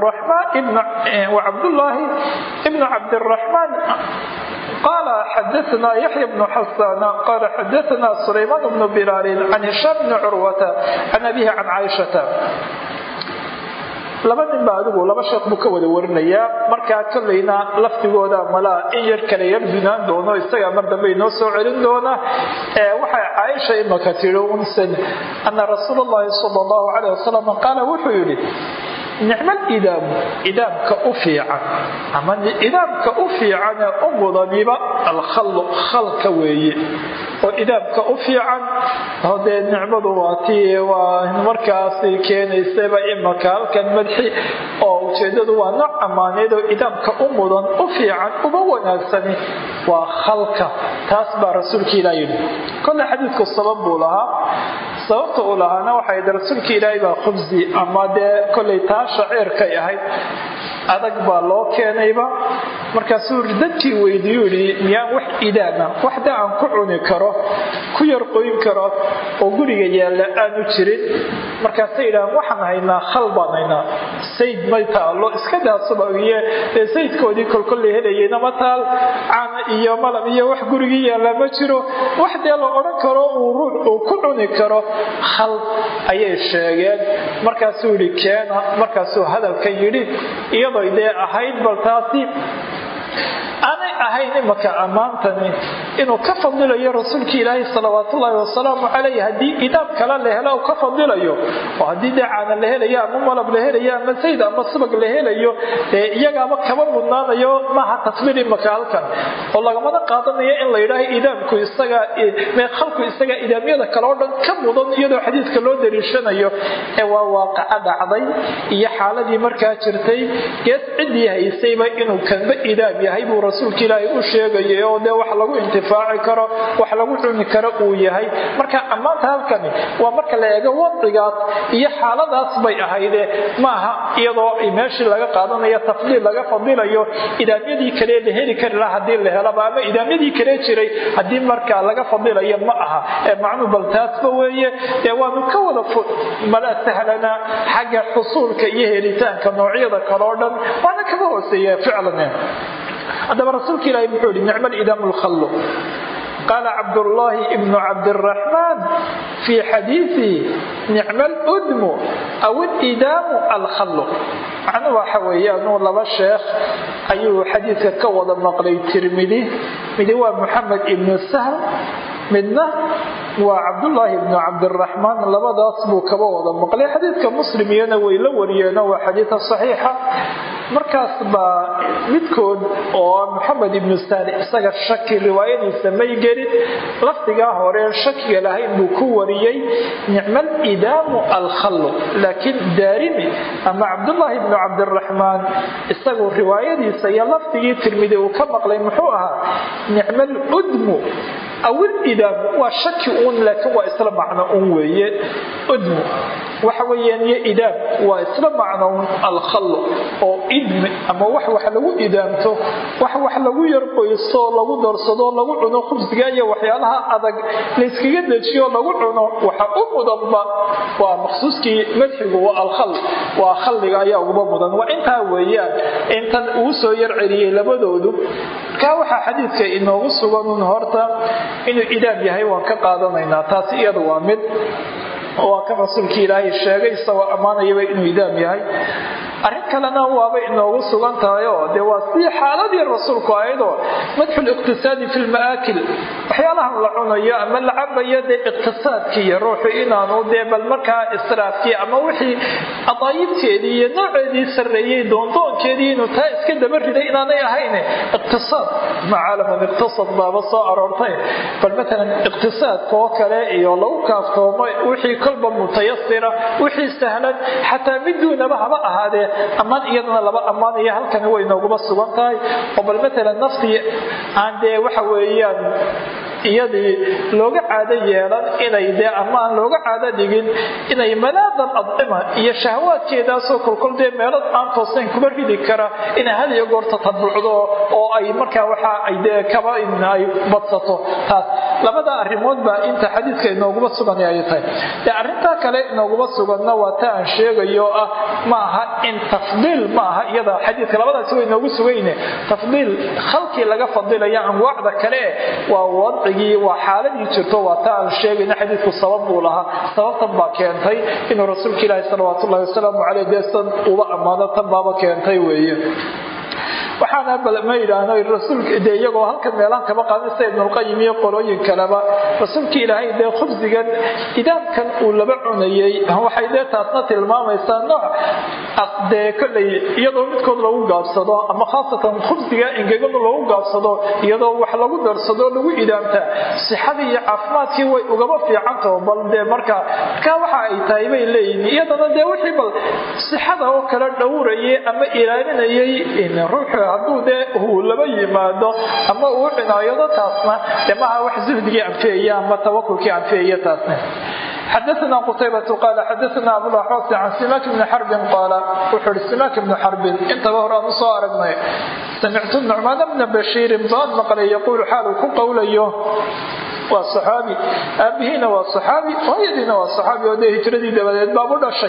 cabdالرحمن قال xdثna يحيى بن حسان قال xdثna سليمان بن بلال عن هشام بن عروة عن أبيه عن عائشة laba nin ba adigu laba sheekh buu ka wada warinayaa markaa kolleyna laftigooda malaa in yar kale yar dunaan doono isagaa mar dambe inoo soo celin doona waxay caaisha imaka tiri unsan ana rasuul اllahi sal اllahu calayh wasalam qaala wuxuu yidhi nicmal idaamu idaamka u fiican ama idaamka u fiicane u mudaniba alkhallu khalka weeye oo idaamka u fiican oo dee nicmadu waa tii waa markaasi keenaysaba imaka halkan madxi oo ujeedadu waa nooc ammaaneed oo idaamka u mudan u fiican uba wanaagsani waa khalka taas baa rasuulka ilah yidhi kolle xadiidku sabab buu lahaa sababta uu lahaana waxay ahayd rasuulka ilaahay baa khubsi ama dee kollay taa shaciirkay ahayd adag baa loo keenayba markaasuu dadkii weydiiyu yidhi miyaan wax idaama waxda aan ku cuni karo ku yar qoyn karo oo guriga yaalla aanu jirin markaasay yidhahaan waxaan haynaa khal baan haynaa sayd may taallo iska daasubagiye dee saydkoodii kolkollay helayeyna ma taal caana iyo malab iyo wax gurigii yaalla ma jiro wax dee la odhan karo uu ruux uu ku cuni karo khal ayay sheegeen markaasuu yidhi keena markaasuu hadalka yidhi iyadoo dee ahayd bal taasi aanay ahayn imaka ammaantani inuu ka fadilayo rasuulkii ilaahay salawaatullaahi wasalaamu calayh haddii idaab kale la helo ka fadilayo oo haddii dee caana la helayo ama malab la helayo ama sayd ama subag la helayo dee iyagaaba kaba mudnaanayo maaha tasbiir imaka halkan oo lagamana qaadanayo in la yidhaaho idaamku isaga khalku isaga idaamyada kale oo dhan ka mudan iyadoo xadiidka loo dariishanayo ee waa waaqaco dhacday iyo xaaladii markaa jirtay gees ciddii haysayba inuu kanba idaam yahay buu rasuulka ilaahay u sheegayay oo dee wax lagu intifaaci karo wax lagu cuni karo uu yahay marka ammaanta halkani waa marka la eego wadcigaas iyo xaaladaas bay ahayde maaha iyadoo meeshii laga qaadanayo tafdiil laga fadilayo idaamyadii kale la heli kari laha hadii la helaba ama idaamyadii kale jiray haddii markaa laga fadilayo ma aha ee macnuu bal taasba weeye dee waanu ka wada mala sahlana xagga xusuulka iyo helitaanka noocyada kale oo dhan waana kaga hooseeya ficlan haddaba rasuulka ilaahi muxuu yihi nicma lidaamu lkhallu qaala cabdullaahi ibnu cabdiraxmaan fii xadiidihi nicma ludmu aw idaamu alkhallu macnuu waxa weeyaanuu laba sheekh ayuu xadiidka ka wada maqlay tirmidi midi waa moxamed ibnu sahl midna waa cabdullaahi ibnu cabdiraxmaan labadaas buu kaba wada maqlay xadiidka muslim iyana way la wariyeeno waa xadiida saxiixa markaas baa midkood oo moxamed ibnu saali isaga shaki riwaayadiisa may gelin lafdigaa hore shakiga lahayn buu ku wariyey nicmal idaamu alkhallu laakiin daarimi ama cabdullaahi ibnu cabdiraxmaan isagu riwaayadiisa iyo lafdigii tirmidi uu ka maqlay muxuu ahaa nicmal udmu awil idaamu waa shaki uun laakiin waa isla macno un weeye udmu waxa weeyaan iyo idaam waa isla macno un alkhallu oo idmi ama wax wax lagu idaamto wax wax lagu yarqoyso lagu darsado lagu cuno khubsiga iyo waxyaalaha adag layskaga dejiyo lagu cuno waxa u mudanba waa maqsuuskii madxigu waa alkhall waa khalliga ayaa uguba mudan waa intaa weeyaan intan uu soo yar celiyey labadoodu kaa waxaa xadiidka inoogu sugan un horta inuu idaam yahay waan ka qaadanaynaa taasi iyada waa mid waa kan rasuulkii ilaahay sheegay isagoo ammaanayaba inuu idaam yahay arrin kalena waaba inoogu sugan tahay oo dee waa sidii xaaladii rasuulku ayadoo madxu liqtisaadi fi lma'aakil waxyaalahan la cunayo ama la cabayo dee iqtisaadkiiyo ruuxu inaanu dee bal markaa israafkii ama wixii adaayibteedii iyo nooceedii sarreeyey doondoonkeedii inuu taa iska daba riday inaanay ahayn iqtisaad macaalaman iqtisad baaba soo aroortay bal matalan iqtisaadka oo kale iyo lagu kaaftoomo wixii kolba mutayasira wixii sahlan xataa mid duunaba haba ahaadee ammaan iyadana laba ammaanaya halkani way nooguma sugan tahay oo bal matalan naftii aan dee waxa weeyaan iyadii looga caado yeelan inay dee ama aan looga caado dhigin inay malaadan adcima iyo shahwaadkeedaasoo kolkol dee meelad aan toosnayn kuma ridi kara inay had iyo goorta tabuucdo oo ay markaa waxa ay dee kaba ay badsato taas labada arrimood baa inta xadiidka inooguma sugan ay tahay dee arrintaa kale inooguma suganna waa ta aan sheegayo ah ma aha in tafdiil ma aha iyada xadiidka labadaasi way inoogu sugayne tafdiil khalqii laga fadilaya anwaacda kale waa wadcigii waa xaaladii jirto waa ta aan sheegayna xadiidku sabab buu lahaa sababtan baa keentay inuu rasuulka ilaahi salawaatu ullahi wasalaamu caleyh deesan uba ammaano tan baaba keentay weeye waxaana ma yidhaahno rasuulka dee iyagoo halkan meelahan kama qaadin sida ibnulqayim iyo qolooyin kaleba rasuulka ilaahay dee khubsigan idaamkan uu laba cunayey waxay dee taasna tilmaamaysaa nooc dee kolley iyadoo midkood lagu gaabsado ama khaasatan khubsiga ingegadu lagu gaabsado iyadoo wax lagu darsado lagu idaamtaa sixadii iyo caafimaadkii way ugaba fiicantaho bal dee marka markaa waxa ay tahay bay leeyihin iyadana dee wixii bal sixada oo kale dhowrayay ama ilaalinayay ruuxu hadduu dee uu laba yimaado ama uu cinaayado taasna dee maha wax zuhdigii anfiyaya ama tawakulkii anfiyaya taasna xadaثna qtaybة qal xadaثna abulaxosi can simak bni xarbin qaala wuxuu hi simak bni xarbin intaba hore aan usoo aragnay samictu nucmaan bna bashiirin baan maqlay yaquulu xaal uu ku qowlayo waa صaxaabi aabihiina waa صaxaabi hooyadiina waa صaxaabi oo dee hijradii dabadeed baabu dhashay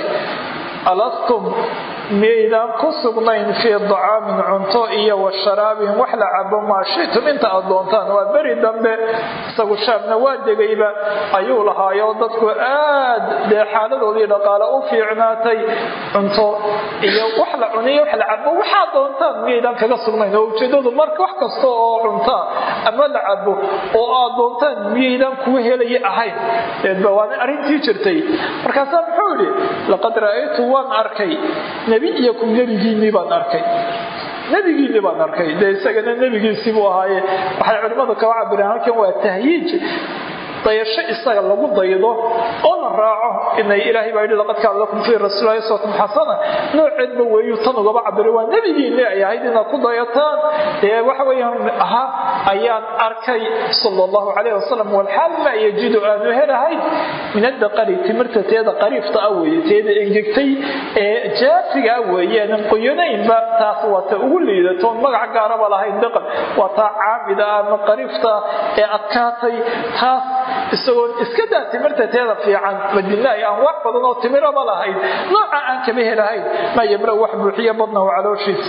alastum miyaydaan ku sugnayn fii dacaamin cunto iyo wa sharaabin wax la cabo maa shitum inta aad doontaan waa beri dambe isagu shaabna waa degayba ayuu lahaayo dadku aad dee xaaladoodii dhaqaale u fiicnaatay cunto iyo wax la cuniyo wax la cabo waxaad doontaan miyaydaan kaga sugnayn oo ujeedadu marka wax kasta oo cuntaa ama la cabo oo aad doontaan miyaydaan kuwa helaya ahayn eedba waana arrintii jirtay markaasaa muxuu yidhi laqad ra'aytu waan arkay nebiyakum nebigiinnii baan arkay nebigiinni baan arkay dee isagana nebigiisii buu ahaaye waxay culimmadu kaba cabireen halkan waa tahyiij dayasho isaga lagu daydo oo la raaco inay ilaahay baa yidhi laqad kaana lakum fii rasuulillahi uswatun xasana nooceedba weeyu tan ugaba cabiray waa nebigiinni ay ahayd inaad ku dayataan dee waxa weeyaan ahaa ayaan arkay sala allahu calayhi wasalam walxaal maa yajidu aanu helahayn min addaqari timirta teeda qariifta ah weeye teeda engegtay ee jaafiga ah weeyeenan qoyanaynba taas waa ta ugu liidatoon magac gaaraba lahayn daqan waa taa caamida ah ama qariifta ee adkaatay taas isagoon iska daa timirta teeda fiican madiina ay anwaac badan oo timiraba lahayd nooca aan kama helahayn maa yamra wax buuxiya badnahu calooshiisa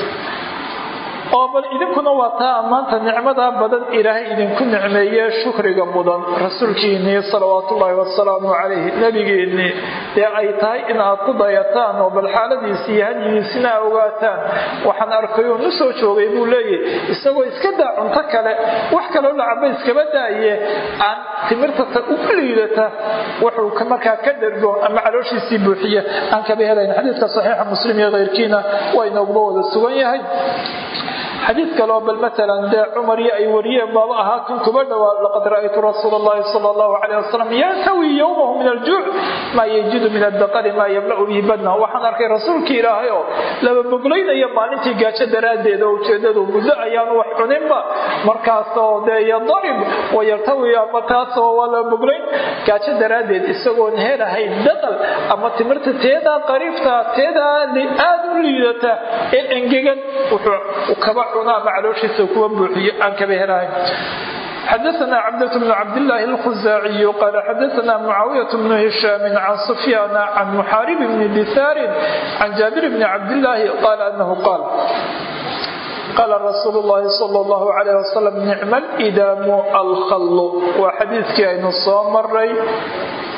oo bal idinkuna waa taa maanta nicmadaa badan ilaahay idinku nicmeeye shukriga mudan rasuulkiinnii salawaatullaahi wasalaamu calayhi nebigiinnii dee ay tahay in aad ku dayataan oo bal xaaladiisi iyo hadyigiisina a ogaataan waxaan arkay oo nu soo joogay buu leeyahy isagoo iska daa cunto kale wax kaloo lacaba iskaba daaye aan timirtata ugu liidata wuxuu markaa ka dhergo ama calooshiisii buuxiya aan kaba helayn xadiidka saxiixa muslim iyo keyrkiina waa inooguba wada sugan yahay xadiid kaleo bal maalan dee cumar iyo ay wariyeen baaba ahaa kan kuba dhowaa laqad ra'aytu rasuula allahi sala allahu calayh wasalam yantawi yowmahu min aljuuc maa yajidu min addaqari maa yamla'u bihi badnahu waxaan arkay rasuulkii ilaahay oo laba boglaynaya maalintii gaajo daraaddeed oo ujeedadu muddo ayaanu wax cuninba markaasoo dee yadarib wayartawi ama taasoo waa laba boglayn gaajo daraaddeed isagoon helahayn daqal ama timirta teedaa qariifta teedaa aad u liidata ee engegan wuxuu kaba cunaa macalooshiisa kuwa buuxiyo aan kaba helahayn xdثna cبdة بن cبداللh الخزاaعي qال xdثna معاaوية بن هiشhام عن سفyان عن محاaرب بن dثاr عن جابر بن cبداللh qال أنه qاaل qال رsuuل اللhi صلى الله عليه وسلم نicم الإdاm الkhل waa xadiiskii aynu soo maray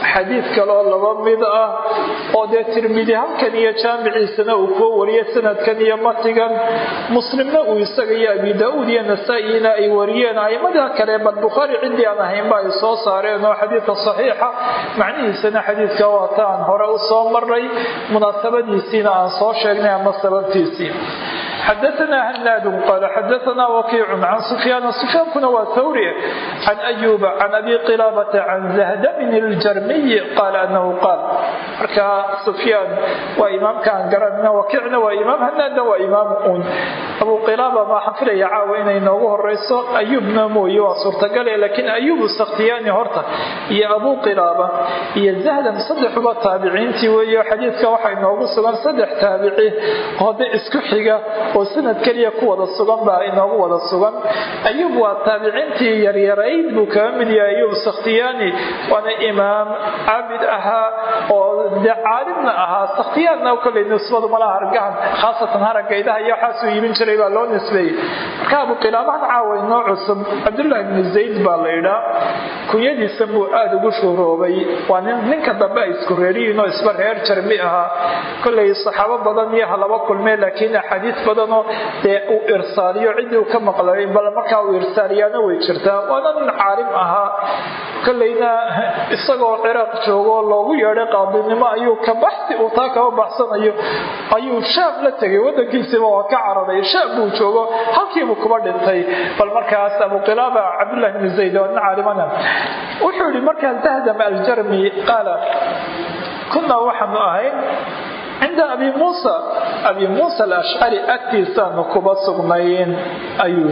xadiid kaloo laba mid ah oo dee tirmidi halkan iyo jaamiciisana uu kuwa wariye sanadkan iyo matigan muslimna uu isaga iyo abi daa-uud iyo nasaa-ina ay wariyeen aimada kale bal bukhaari ciddii aan ahaynba ay soo saareen oo xadiidka saxiixa macnihiisana xadiidka waata aan hore u soo maray munaasabadiisiina aan soo sheegnay ama sababtiisii xadaثna hanaad qal xadaثna wakiic can sufyaan sufyaankuna waa hawri can ayuba can abi qilaabata can zahdmin اljarmiy qaal anahu qaal marka sufyaan waa imaamkaan garanna wakiicna waa imaam hanaadna waa imaam un abu qilaaba maaxan filaya caawa inay noogu horeyso ayuubna mooye waa suurtagale laakiin ayubu sakhtiyaani horta iyo abu qilaaba iyo zahdam saddexuba taabiciintii weeyo xadiidka waxay noogu sugan saddex taabici hode isku xiga oo sanad keliya ku wada sugan baa inoogu wada sugan ayuub waa taabiciintii yaryarayd buu kaga mid yahay ayuub sakhtiyaani waana imaam caabid ahaa oo de caalimna ahaa sakhtiyaanna kolley nisbadu malaha hargahan khaasatan haragaydaha iyo waxaasuu iibin jiray baa loo nisbeeyey marka abu qilaabahan caawa inoo cusub cabdullaahi bni zayd baa la idhaa kunyadiisa buu aada ugu shuhroobay waa nin ninka dambe ay isku reeriyiinoo isba reer jarmi ahaa kolley saxaabo badan iyo halaba kulmee laakiin axaadiis badanoo dee uu irsaaliyo ciddii uu ka maqlay bal markaa uu irsaaliyaana way jirtaa waana nin caalim ahaa kolleyna isagoo ciraaq joogoo loogu yeedhay qaadinimo ayuu ka baxsi uu taa kaba baxsanayo ayuu shaam la tegay wadankiisiiba waa ka cararay shaam buu joogo halkiibuu kuba dhintay bal markaas abuqilaaba cabdullahi bni zayd waa nin caalimana wuxuu yihi markaa zahdam aljarmi qaala kunaa waxaanu ahayn cinda abi muusa abi muusa alashcari agtiisaanu kuba sugnayn ayuu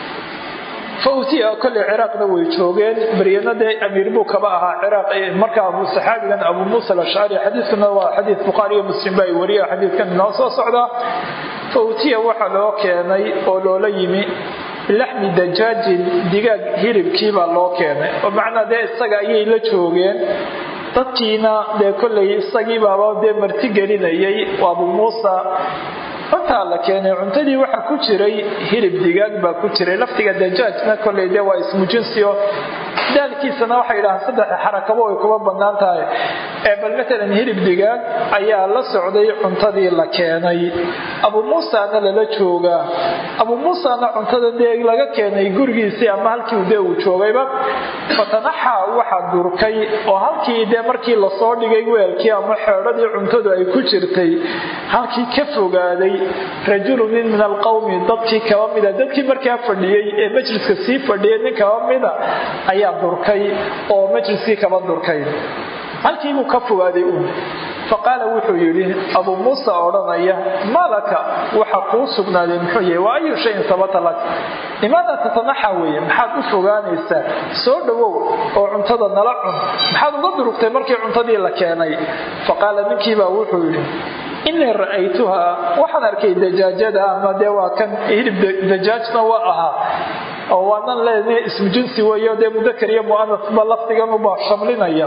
fautiya kolley ciraaqna way joogeen baryana dee amiir buu kaba ahaa ciraaq markaa abu saxaabigan abu muusa alashcari xadiidkuna waa xadiid bukhaari iyo muslim ba ay wariya xadiidkan inoo soo socdaa fautiya waxaa loo keenay oo loola yimi bilaxmi dajaajin digaag hilibkiibaa loo keenay oo macnaa dee isaga ayay la joogeen dadkiina dee kolley isagii baaba dee marti gelinayay abu muusa cuntaa la keenay cuntadii waxaa ku jiray hilib digaag baa ku jiray laftiga dajaajna kolley dee waa ismu jinsio daalkiisana waxay yidhahaan saddex xarakabo ay kuba bannaan tahay ee bal matalan hilib digaag ayaa la socday cuntadii la keenay abu muusana lala joogaa abu muusana cuntada dee laga keenay gurigiisii ama halkii dee uu joogayba fatanaxa waxaa durkay oo halkii dee markii lasoo dhigay weelkii ama xeedhadii cuntadu ay ku jirtay halkii ka fogaaday rajulu nin min alqowmi dadkii kaba mida dadkii markaa fadhiyey ee majliska sii fadhiyay nin kaba mida ayaa durkay oo majliskii kaba durkay halkiibuu ka fogaaday uun faqaala wuxuu yidhi abuu muusa odhanaya malaka waxa kuu sugnaaday muxuu yahay wa ayu shayin sabata lak limaada tatanaxa weeye maxaad u fogaanaysaa soo dhowow oo cuntada nala cun maxaad uga durugtay markii cuntadii la keenay faqaala ninkiibaa wuxuu yidhi inii ra'aytuhaa waxaan arkay dajaajada ama dee waa kan hilib dajaajna waa ahaa oo waanan leedahay ismu jinsi weeyo dee mudakar iyo mu'anasba lafdigan ubaa shamlinaya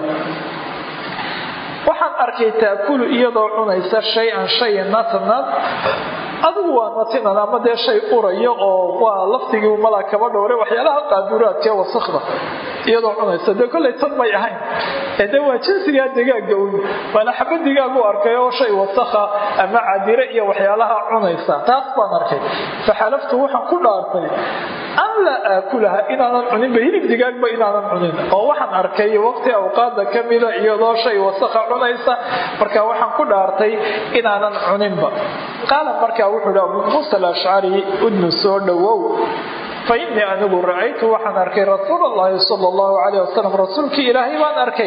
waxaan arkay taakulu iyadoo cunaysa shay-an shay natnad adigu waa natinan ama dee shay urayo oo waa lafdigii malaa kaba dhowre waxyaalaha qaaduraadkae wasakda iyadoo cunaysa dee kollay tan may ahayn ee dee waa jinsigaa digaaga un waana xaba digaag u arkay oo shay wasakha ama cadire iyo waxyaalaha cunaysa taas baan arkay faxalaftu waxaan ku dhaartay an laa aakulaha inaanan cuninba hilib digaagba inaanan cunin oo waxaan arkay waqti awqaada ka mida iyadoo shay wasakha cunaysa marka waxaan ku dhaartay inaanan cuninba qaala markaa wuxuu hi abuu muusa alashcari udnu soo dhowow fa innii anigu ra'aytu waxaan arkay rasuul allahi sala allahu calayh wasalam rasuulkii ilaahay baan arkay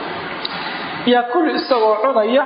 yaakulu isagoo cunaya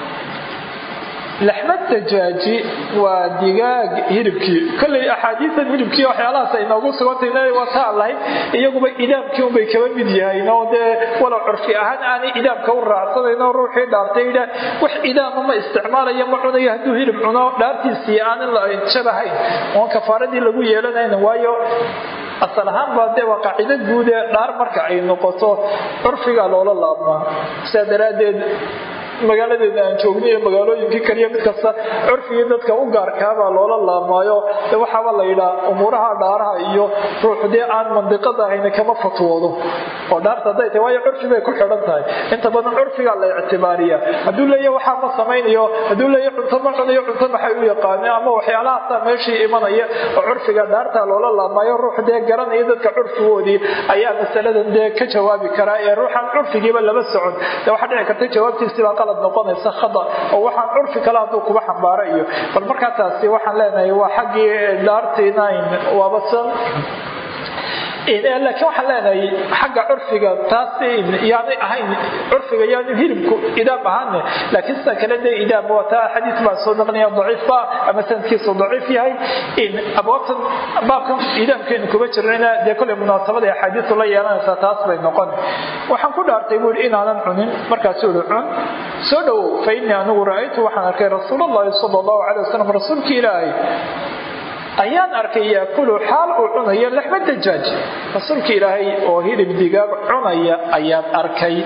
laxmad dajaaji waa digaag hilibkii kolley axaadiisan hilibkii waxyaalahaas ay noogu sugantay waa taa lahayd iyaguba idaamkii unbay kaba mid yahayn oo dee walow curfi ahaan aanay idaamka u raacsanayn oo ruuxii dhaartay idha wax idaama ma isticmaalayo ma cunayo hadduu hilib cuno dhaartiisii aanin la jabahayn oon kafaaradii lagu yeelanayn waayo asal ahaan baa dee waa qaacido guud ee dhaar marka ay noqoto curfiga loola laabmaa sidaa daraaddeed magaaladeeda aan joogna iyo magaalooyinkii kaliya mid kasta curfigii dadka u gaarkaabaa loola laabmaayo de waxaaba la yidhaa umuuraha dhaaraha iyo ruux dee aan mandiqada ahayna kama fatwoodo oo dhaarta hadday tahay waayo curfi bay ku xidhan tahay inta badan curfigaa la ictibaariya hadduu leeya waxaa ma samaynayo hadduu leeya cunto ma cunayo cunto maxay u yaqaaneen ama waxyaalahaasa meeshii imanaya oo curfiga dhaarta loola laamayo ruux dee garanaya dadka curfigoodii ayaa masaladan dee ka jawaabi karaa ee ruuxaan curfigiiba lama socon dee waxaa dhici karta jawaabtiisibaa qalad noqonaysa khada oo waxaan curfi kale hadduu kuba xambaaro iyo bal markaa taasi waxaan leenahay waa xaggii dhaartiina waabasan laakiin waxaan leenahay xagga curfiga taas yaanay ahayn curfiga yaanu hilibku idaam ahaane laakiin sida kale dee idaam waa taa xadiis baa soo naqnaya daciifba ama sanadkiisu daciif yahay abwaabtan baabkan idaamkeenu kuma jirnayna dee kolley munaasabada axaadiisu la yeelanaysaa taas bay noqon waxaan ku dhaartay buu yidhi inaanan cunin markaasuu yihi cun soo dhowow fa innii anigu ra'aytu waxaan arkay rasuul allahi sala allahu calay wasalam rasuulkii ilaahay ayaan arkay yaakulu xaal uu cunayo laxma dajaaj rasuulka ilaahay oo hilib digaag cunaya ayaan arkay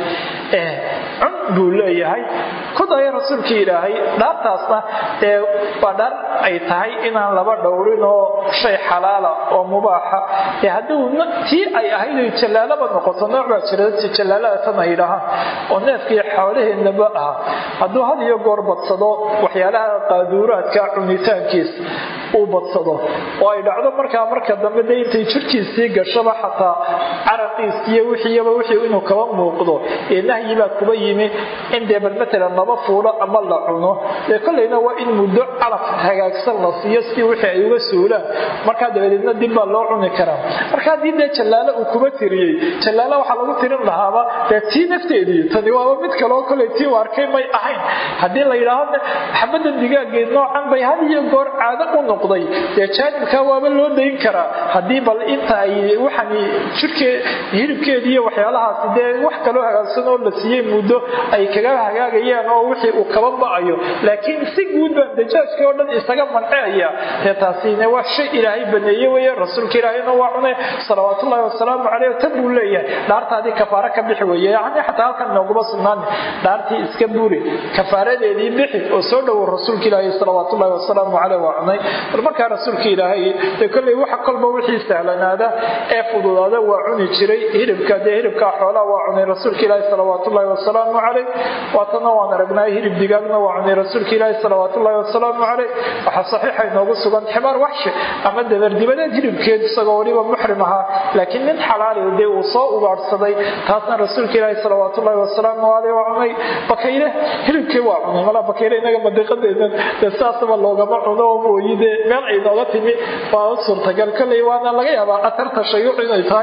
cun buu leeyahay ku daya rasuulkii ilaahay dhaartaasna ee waa dhaar ay tahay inaan laba dhowrin oo shay xalaala oo mubaaxa ee hadduu tii ay ahayd ay jallaalaba noqoto nooc baa jira jallaalada tan ay dhahaan oo neefkii xoolaheennaba aha hadduu had iyo goor badsado waxyaalaha qaaduuraadka cunitaankiis uu badsado oo ay dhacdo markaa marka dambe de intay jirkiisii gashaba xataa caraqiisiiyo wixiiba wixii inuu kaba muuqdo ee nahyi baa kuba yimi in dee bal matalan laba fuulo ama la cuno dee kollayna waa in muddo calaf hagaagsan la siiyo si wixii ay uga suulaan markaa dabadeedna dib baa loo cuni karaa marka haddii dee jallaalo uu kuba tiriyey jallaalo waxaa lagu tirin lahaaba dee tii nafteedii tani waaba mid kaleo kollay tii u arkay may ahayn haddii la yidhaahdo xabadan digaageed noocan bay had iyo goor caado u noqday dee jaanibkaa waaba loo dayn karaa haddii bal inta ay waxaan jirkee hilibkeedi iyo waxyaalahaasi dee wax kaloo hagaagsan oo la siiyey muddo ay kaga hagaagayaan oo wixii uu kaba ba'ayo laakiin si guud baan dajaajkii oo dhan isaga manceaya dee taasine waa shay ilaahay baneeye weye rasuulka ilaahayna waa cunay salawaatullaahi wasalaamu caleyh tan buu leeyahay dhaartaadii kafaaro ka bixi weeye yacni xataa halkan nooguma sugnaan dhaartii iska buuri kafaaradeedii bixi oo soo dhowow rasuulka ilaahay salawaatullaahi wasalaamu caleyh waa cunay bal markaa rasuulka ilaahay dee kolley waxa kolba wixii sahlanaada ee fududaada waa cuni jiray hilibka dee hilibkaa xoolaha waa cunay rasuulka ilaahi salawaatullaahi wasalaamu caleyh waatana waan aragnay hilib digaagna waa cunay rasuulka ilaahi salawaatullaahi wasalaamu caleyh waxaa saxiixa inoogu sugan ximaar waxshi ama dabardibadeed hilibkeed isagoo weliba muxrim ahaa laakiin nin xalaali dee uu soo ugaadhsaday taasna rasuulka ilaahi salawaatullaahi wasalaamu caleyh waa cunay bakayle hilibkii waa cunay malaa bakayle inaga madiiqadeedan dee saasaba loogama cuno oo mooyi dee meel ay nooga timi waa u suurtagal kolley waana laga yaabaa atarta shayuuc inay tahay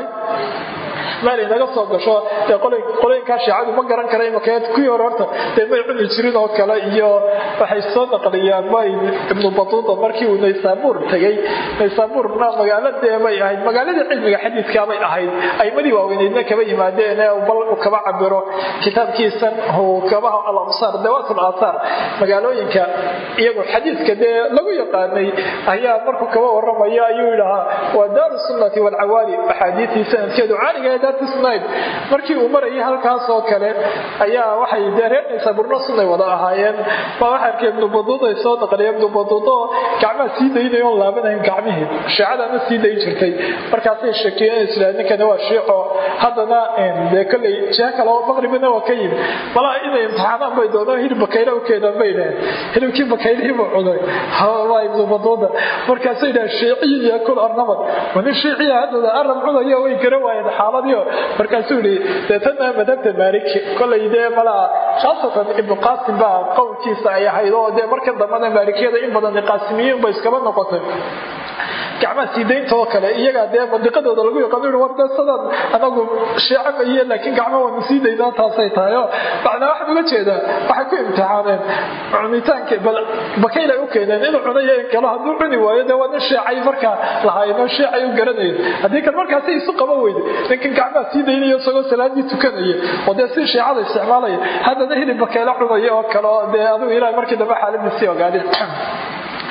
meel inaga soo gasho dee qolooyinkaa shiicadu ma garan kara imaka kuwii hore horta dee may cuni jirin oo kale iyo waxay soo naqliyaan may ibnu batuuta markii uu naysaabuur tegey naysaabuurna magaalo dee bay ahayd magaaladii cilmiga xadiidkaabay ahayd aymadii waaweyneydna kaba yimaadeen ee bal uu kaba cabiro kitaabkiisan uu kabaha alamsaar dawaatul aathaar magaalooyinka iyagoo xadiidka dee lagu yaqaanay ayaa markuu kaba waramaya ayuu yidhahaa waa daaru sunnati waalcawaali axaadiistii sanadkeedu caaliga ee daartu sunnayd markii uu marayay halkaas oo kale ayaa waxay dee reernaysaa burno sunnay wada ahaayeen baa waxa arkay ibnu baduud ay soo naqliya ibnu baduud oo gacmaha sii daynayo oon laabanayn gacmihii shiicadana sii dayn jirtay markaasay shakiyeen isla ninkani waa shiico haddana dee kolley jiha kale oo maqribina waa ka yimi malaa inay imtixaanaan bay doonaan hilib bakayla u keenaan bay dhaheen hilibkii bakaylihii buu cunay waa ibnu baduuda markaasay dhahen shiiciyi yaakul arnamad wani shiiciya haddada arab cunayo way gara waayeen xaaladiio markaasuu yihi deetana madhabta maaliki kolay dee malaa khaasatan ibnu qaasim baa qowlkiisa ay ahayd oo dee markan dambana maalikiyada in badan qaasimiyiin ba iskaba noqotay gacmaha sii daynta oo kale iyagaa dee mandiqadooda lagu yaqaano war dee sadaan anagu shiico maiye laakiin gacma waanu sii daynaa taasay tahay oo macnaa waxaan uga jeedaa waxay ku imtixaaneen cunitaanka bal bakaylay u keeneen inuu cunayo in kale hadduu cuni waayo dee waa nin shiicay markaa lahaayeen shiicay u garanayen haddii kan markaasi isu qaban weyde ninkan gacmaha sii daynaya isagoo salaadii tukanaya oo dee si shiicada isticmaalaya haddana hilib bakayla cunaya oo kale oo dee adigu ilahay markii dambe xaaladiisii ogaadeen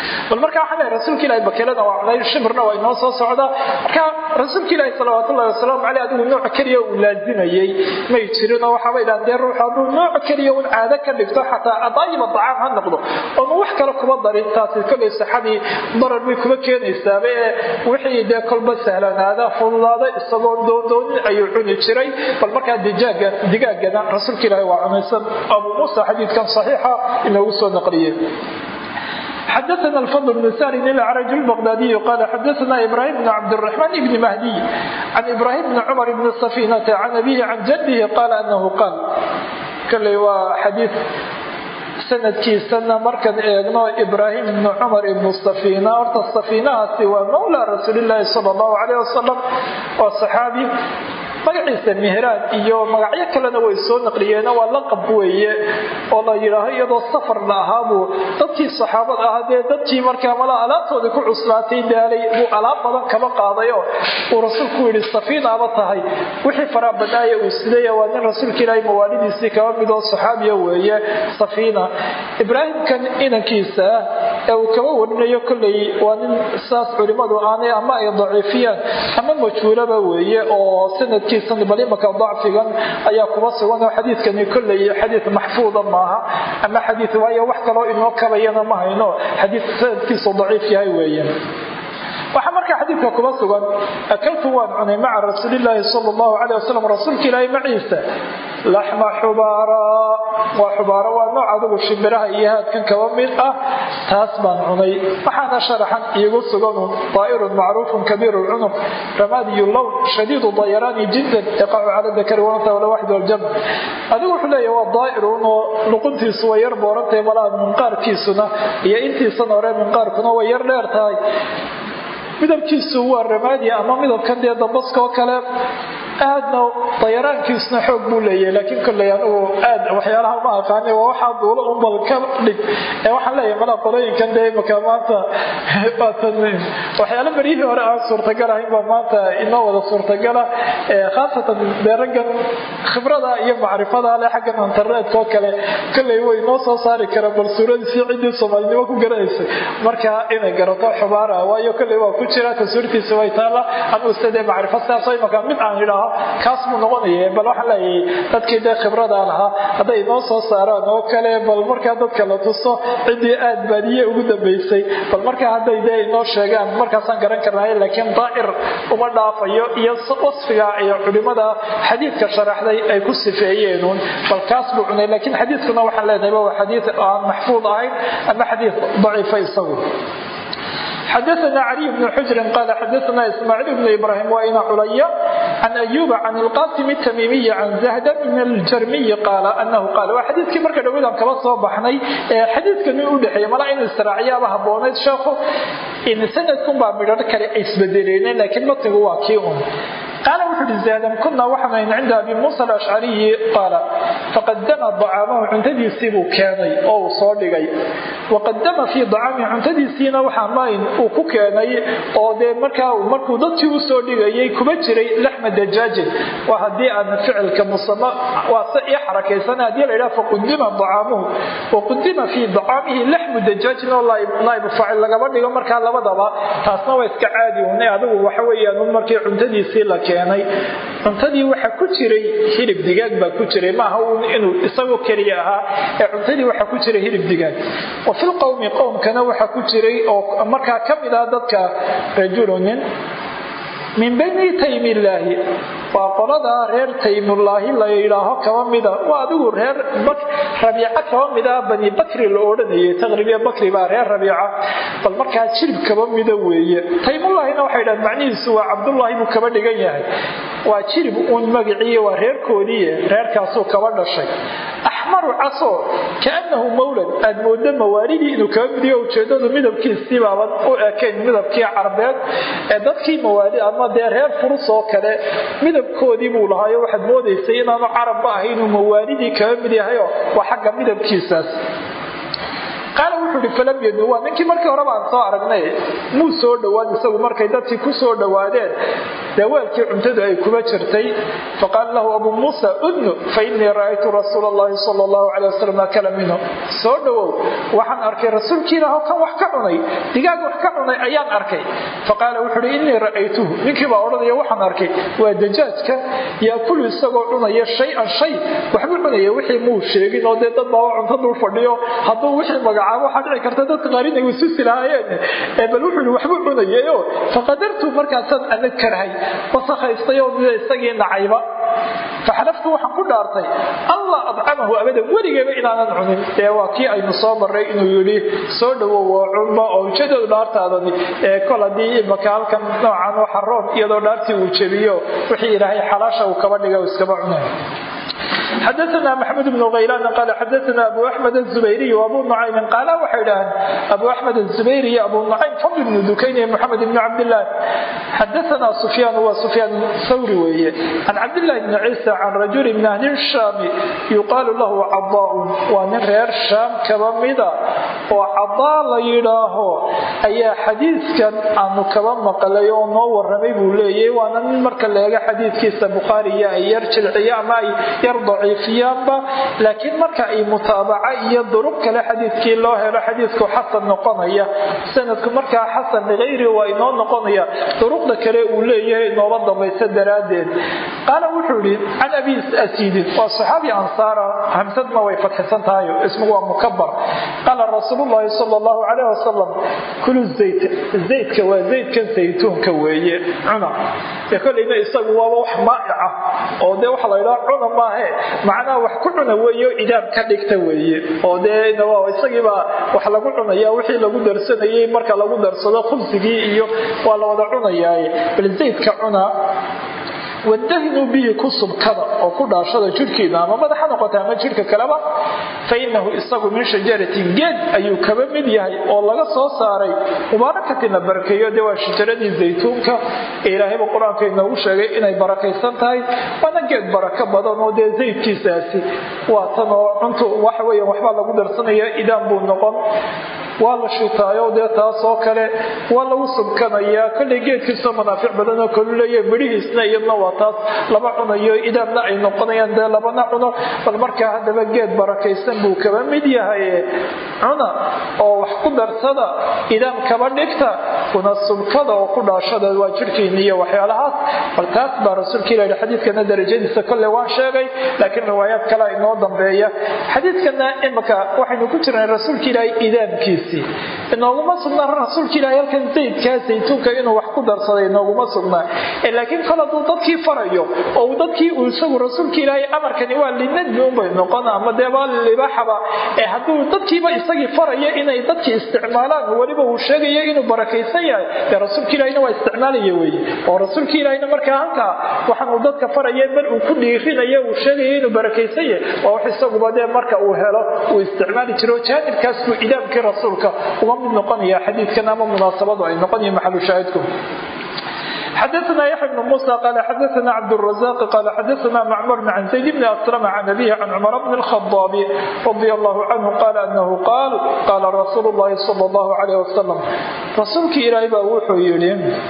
bal marka waxaa leeyahay rasuulka ilahi bakelada waa cunay shimirna waa inoo soo socdaa marka rasuulka ilaahi salawaatullahi wasalaamu caleyh adigu nooc keliya uu laazimayey may jirinoo waxaaba idhahan dee ruux hadduu nooc keliya un caado ka dhigto xataa adaayiba dacaam ha noqdo oonu wax kale kuma darin taasi kollay saxadii darar bay kuma keenaysaaba ee wixii dee kolba sahlanaada fududaada isagoo doondoonin ayuu cuni jiray bal markaa dijaaga digaagana rasuulka ilaahi waa cunaysan abu muusa xadiidkan saxiixa inoogu soo naqliyey xdثna الفضل بن سهل الأعرج البغدادي قال xdثna إبراهيم بن عبدالرحمن بن مهدي عن إبراهيم بن عمر بن الصفينة عن أبيه عن جده قال أنه قال kلey waa xadيiث sanadkiisana markaan eegno ibraahim ibnu cumar ibnu safiina horta safiinahaasi waa mawlaa rasuulilaahi sala allahu caleyh wasalam waa saxaabi magaciisa mihraan iyo magacyo kalena way soo naqliyeen waa laqab weeye oo la yidhaaho iyadoo safar la ahaabuu dadkii saxaabada ahaa dee dadkii markaa mala alaabtoodii ku cuslaatay daalay buu alaab badan kaba qaadayo uu rasuulku yidhi safiinaaba tahay wixii faraa badnaaya uu sidaya waa nin rasuulka ilaahay mawaalidiisii kaba midoo saxaabiya weeye safiina ibraahimkan inankiisa ee uu kaba warinayo kolley waa nin saas culimmadu aanay ama ay daciifiyaan ama majhuulaba weeye oo sanadkii bal imaka dacfigan ayaa kuba sugan oo xadiidkani kolley xadiid maxfuuda maaha ama xadiid waayo wax kaloo inoo kabayana ma hayno xadiid sanadkiisu daciif yahay weeye waxaa markaa xadiidka kuba sugan akaltu waan cunay maca rasuulilaahi sal allahu caleh wasalam rasuulka ilaahi maciisa laxma xubaara waa xubaaro waa nooc adigu shimbiraha iyo haadkan kaba mid ah taas baan cunay waxaana sharaxan iigu suganu daa'irun macruufun kabiiru lcunuq ramaadiyu lown shadiidu dayaraani jiddan yaqacu cala dakari wanata wala waxid waljam adigu wuxuu leeyahy waa daa'irun oo luquntiisu way yar boorantahay malaha minqaarkiisuna iyo intiisan hore minqaarkuna way yar dheer tahay midabkiisu waa ramaadi ama midabkan dee dambaskoo kale aadna dayaraankiisuna xoog buu leeyahay laakiin kolley anugu aad waxyaalaha ma aqaani waa waxaa duulo unbal ka dhig ee waxaan leeyahay malaa qolooyinkan dee imaka maanta waatan waxyaalo beryihii hore aan suurtagal ahayn baa maanta inoo wada suurtagala khaasatan dee raggan khibrada iyo macrifada leh xaggan internetka oo kale kolley way noo soo saari karaan bal suuradiisii ciddii soomaalinimo ku garanaysay marka inay garato xubaara waayo kolley waa ku jira tasuurtiisa way taalla anugu sidee macrifo sidaasoo imaka mid aan idhaaho kaas buu noqonaya bal waxaan leeyahay dadkii dee khibrada lahaa hadday noo soo saaraan oo kale bal markaa dadka la tuso ciddii aad baadiye ugu dambaysay bal markaa hadday dee inoo sheegaan markaasaan garan karnay laakiin daa'ir uma dhaafayo iyo wasfiga iyo culimada xadiidka sharaxday ay ku sifeeyeenuun bal kaas buu cunay laakiin xadiidkuna waxaan leenahay waa xadiid aan maxfuud ahayn ama xadiid daciifa isagu xdثna علي بن xجر qال xdثna إسmاعيل بن إبراهيم وإن عليا عن أيوب عن القاسم التميمي عن زهد بن الجرمي قال أنه قال waa xadiidkii marka dhaweydan kaba soo baxnay xadiidkani u dhexeeya mala in israacyaaba haboonayd sheekhu in sanadkun baa midhar kale ay isbedeleen laakiin matnigu waa kii un قال وحد زادم كنا وحنا عند أبي موسى الأشعري قال فقدم ضعامه عنددي سيبو كاني أو صادقي وقدم في ضعامه عنددي سينا وحماين وكو كاني أو دي مركا ومركو ضدتي وصادقي كبجري لحم دجاج وهدي أن فعل كمصمى وصئي حركة سنة دي لإله فقدم ضعامه وقدم في ضعامه لحم دجاج والله لا يبفعل لقبر دي مركا لبضبا تاسنا ويسك عادي وني هذا وحويا نمركي عنددي سيلا keenay cuntadii waxa ku jiray hilib digaag baa ku jiray maaha inuu isagoo keliya ahaa ee cuntadii waxa ku jiray hilib digaag wa fil qowmi qowmkana waxa ku jiray oo markaa ka mid ah dadka rajulunin min bani taymillaahi waa qoladaa reer taymullaahi la yidhaaho kaba mida waa adigu reer rabiica kaba mida bani bakri la odhanayay taqribiya bakri baa reer rabiica bal markaa jirib kaba mida weeye taymullaahina waxay dhahan macnihiisu waa cabdullaahi buu kaba dhigan yahay waa jirib uun magiciiy waa reerkoodiiye reerkaasuu kaba dhashay axmaru caso kaanahu mawlad aad moodo mawaalidii inuu kaba midiyo ujeedadu midabkiisii baaban u ekayn midabkii carbeed ee dadkii mawaali ama dee reer furus oo kale midabkoodii buu lahaayo waxaad moodaysay inaanu carabba ahay inuu mawaalidii kaba mid yahayo waa xagga midabkiisaas qaala wuxuu ihi falam yadnu waa ninkii markii horeba aan soo aragnay muu soo dhowaan isagu markay dadkii ku soo dhowaadeen dee weelkii cuntadu ay kuba jirtay faqaala lahu abuu muusa udnu fainii ra'aytu rasuula allahi sala allahu calay wasalam akala minhu soo dhowow waxaan arkay rasuulkii ilaah kan wax ka cunay digaag wax ka cunay ayaan arkay faqaala wuxuu uhi innii ra'aytuhu ninkii baa odhanaya waxaan arkay waa dajaajka yaakulu isagoo cunaya shay-an shay waxbuu cunaya wixii muu sheegin oo dee dad baa cunto dul fadhiyo hadduu wixii magacaabo waxaa dhici karta dadka qaar inay wasuusi lahaayeen bal wuxuu yihi waxbuu cunayayo faqadartu markaasaan ana karhay wasakhaystay oo mida isagii nacayba faxalaftu waxaan ku dhaartay allah adcamahu abadan weligeeba inaanan cunin ee waa kii aynu soo marray inuu yidhi soo dhowow oo cunba oo ujeedadu dhaartaadani ee kol haddii imaka halkan noocan waxa roon iyadoo dhaartii uu jebiyo wixii ilaahay xalaasha uu kaba dhiga iskaba cunay xadaana maxamed bnu haylaan qaal xadaana abu axmed azubayriy abu nucaymin qaala waxay idhaaheen abu axmed azubayri iyo abu nucaym fadl bnu dukayn iyo moxamed ibnu cabdillaah xadaana sufyaan waa sufyaan thawri weeye can cabdillahi bni ciisa can rajuli min ahli shaami yuqaalu lahu cadaaun waa nin reer shaam kaba mida oo cadaa la yidhaaho ayaa xadiidkan aanu kaba maqlay oo noo waramay buu leeyahy waana nin marka leega xadiidkiisa bukhaariya ay yar jilciyo ama ay yar daciifiyaanba laakiin marka ay mutaabaca iyo duruq kale xadiidkii loo helo xadiidku xasan noqonaya sanadku markaa xasan likayri waa inoo noqonaya duruqda kale uu leeyahay inooba dambaysa daraaddeed qaala wuxuu yihi can abi asiidin waa saxaabi ansaara hamsadna way fadxisan tahay ismigu waa mukabar qaala rasuulu llahi sala allahu calayh wasalam kulu zayt zaydka waa zaydkan saytuunka weeye cuna ee kolleyna isagu waaba wax maa'ica oo dee waxa la yidhaha cuna maahe macnaha wax ku cuna weeyo idaab ka dhigta weeye oo dee isagiibaa wax lagu cunaya wixii lagu darsanayay marka lagu darsado khubsigii iyo waa la wada cunayaaye bal zaydka cuna wadahinuu bihi ku subkada oo ku dhaashada jidhkiina ama madaxa noqota ama jidhka kaleba fa inahu isagu min shajaratin geed ayuu kaba mid yahay oo laga soo saaray mubaarakatin la barakeeyo dee waa shajaradii zaytuunka ee ilaahayba qur-aanka inoogu sheegay inay barakaysan tahay waana geed barako badan oo dee zaydkiisaasi waa tan oo cuntu waxa weya waxbaa lagu darsanaya idaan buu noqon waa la shitaayo dee taasoo kale waa lagu subkanayaa kollay geedkiisoo manaafic badanoo kalu leeya midhihiisna iyadna waa taas lama cunayo idaamna ay noqonayaan dee labana cuno bal markaa haddaba geed barakaysan buu kaba mid yahay cuna oo wax ku darsada idaam kaba dhigta kuna subkada oo ku dhaashada waa jirhkiina iyo waxyaalahaas bal taas baa rasuulka ilahi xadiidkana darajadiisa kolley waan sheegay laakiin riwaayaad kalea inoo dambeeya xadiidkana imika waxaynu ku jirnay rasuulka ilaahi idaamkiisa inooguma sugnaa rasuulka ilahi halkan zaydkaa saytuunka inuu wax ku darsaday inooguma sugnaa laakiin kol hadduu dadkii farayo oo dadkii uu isagu rasuulka ilaahay amarkani waa linadbi unbay noqon ama dee waa libaaxaba ee hadduu dadkiiba isagii farayo inay dadkii isticmaalaan weliba uu sheegayo inuu barakaysan yahay dee rasuulka ilahina waa isticmaalaya weeye oo rasuulka ilahina markaa halkaa waxaan uu dadka faraya bal uu ku dhiirinayo uu sheegayo inuu barakaysan yahay waa wax isaguba dee marka uu helo uu isticmaali jiro jaanibkaas buu idaamkii rasuul uga mid noqonaya xadiidkan ama munaasabadu ay noqonaya maxalu shaahidku xadaثna yaxya bn muسى qal xadaثna cabdالرaزاq qal xadaثna macmr can zayd bn aslm can abihi can cmar bn الخaطاab radi allahu canhu qal anahu qaal qala rasuul اllahi salى اllahu عalيh wasalam rasuulkii ilaahay baa wuxuu yihi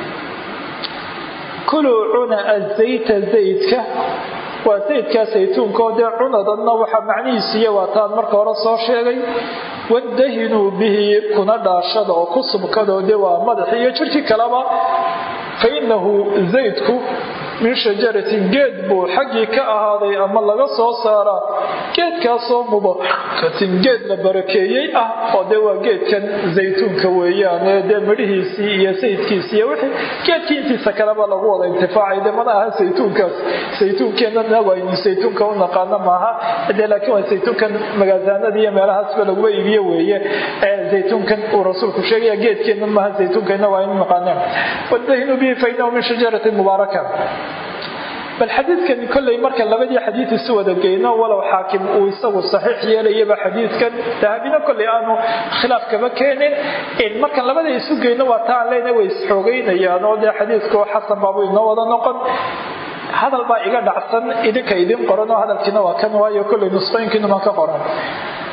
kuluu cuna azayta zaydka waa zaydkaa saytuunkaoo dee cunadanna waxaa macnihiisiiya waa taan marka hore soo sheegay wadahinuu bihi kuna dhaashada oo ku subkadoo de waa madaxi iyo jirhkii kaleba fa inahu zaydku min shajaratin geed buu xaggii ka ahaaday ama laga soo saaraa geedkaasoo mubarakatin geed la barakeeyey ah oo dee waa geedkan zaytuunka weeyaan ee dee midhihiisii iyo sayidkiisii iyo wixii geedkii intiisa kaleba lagu wada intifaacay de mana aha saytuunkaas saytuunkeenana waynu saytuunka u naqaano maaha de laakiin waa saytuunkan magaasaanada iyo meelahaasba laguba iibiyo weeye ee zaytuunkan uu rasuulku sheegaya geedkeenna maaha saytuunkeenna waa inu naqaaneen wadahinu bihi fa inahu min shajaratin mubaaraka bal xadiidkan kolley marka labadii xadiid isu wada geyno walow xaakim uu isagu saxiix yeelayaba xadiidkan dahabina kolley aanu khilaaf kama keenin markan labada isu geyno waa ta aan leyna way isxoogeynayaan oo dee xadiidku xasan baabu inoo wada noqon hadal baa iga dhacsan idinka idin qoran oo hadalkiina waa kan waayo kolley nusqooyinkiinuman ka qoran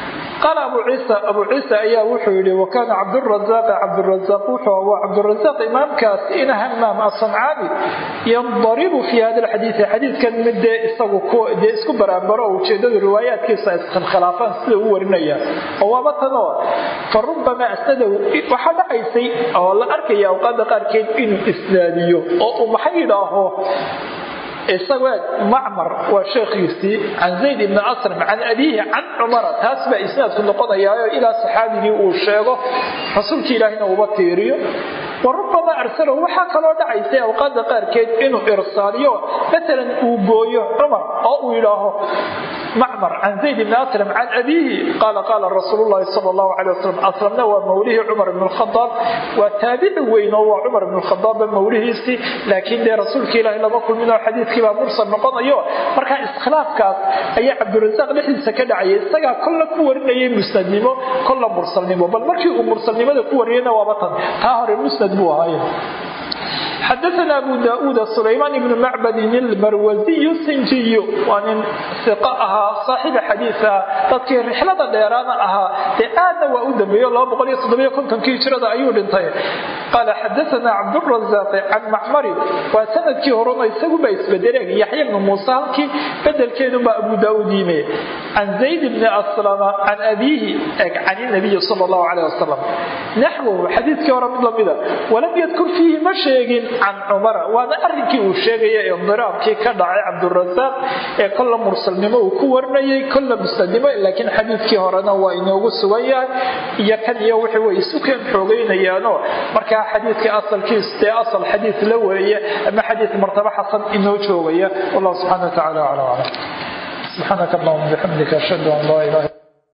qaala abu ciisa abu ciisa ayaa wuxuu yihi wakaana cabdurazaaq cabdurazaaq wuxuu waa cabdurazaaq imaamkaas ina hamaam asancaani yandaribu fi hada alxadiidi xadiidkan mid dee isagu dee isku baraabaro oo ujeedadu riwaayaadkiisa iskhilaafaan sida u warinaya oo waaba tanoo fa rubamaa asnadow waxaa dhacaysay oo la arkaya awqaada qaarkeed inuu isnaadiyo oo uu maxay yidhaaho isagoo macmar waa sheekhiisii can zayd ibni asram can abiihi can cumara taas baa isnaadku noqonayaayo ilaa saxaabigii uu sheego rasuulkii ilaahina uba tiiriyo wa rubamaa arsalahu waxaa kaloo dhacaysay awqaada qaarkeed inuu irsaaliyo maalan uu gooyo cumar oo uu yidhaaho macmar can zayd ibni aslam can abiihi qaala qaala rasuulu llahi sala allahu calay wasalam aslamna waa mawlihii cumar ibn lkhadaab waa taabici weyn oo waa cumar ibn lkhadaabba mawlihiisii laakiin dee rasuulka ilaahi lama kulminoo xadiidkii baa mursal noqonayo markaa iskhilaafkaas ayaa cabdirasaaq dhexdiisa ka dhacaya isagaa kolla ku warinayay musnadnimo kolla mursalnimo bal markii uu mursalnimada ku wariyayna waaba tan taa hore musnad buu ahaaye xadaana abu daauud sulaymaan ibnu macbadin ilmarwasiy sinjiy waa nin iq ahaa saaxiba xadiia dadkii rixlada dheeraana ahaa dee aadna waa u dambeeyo kii hijrada ayuu dhintay qaala xadaana cabdurazaaqi can macmarin waa sanadkii horena isaguba isbedeleen yaxya bnu muuse halkii bedelkeedubaa abu daauud yime can zayd bni aslama can abiihi can nabiyi sal lahu caleh wasalam naxwahu xadiidkii hore mid lamida walam yadkur fiihi ma sheegin can cumara waana arrinkii uu sheegaya indiraabkii ka dhacay cabdurasaaq ee kolla mursalnimo uu ku warinayay kolla musnadnimo laakiin xadiidkii horena waa inoogu sugan yahay iyo kan iyo wixii way isu keen xoogaynayaanoo markaa xadiidka asalkiis dee asal xadiid la weeye ama xadiid martabo xasan inoo joogaya wallahu subxana wa tacala aclam aclam subxaanaka allahuma bixamdika ashhadu an laa ilaha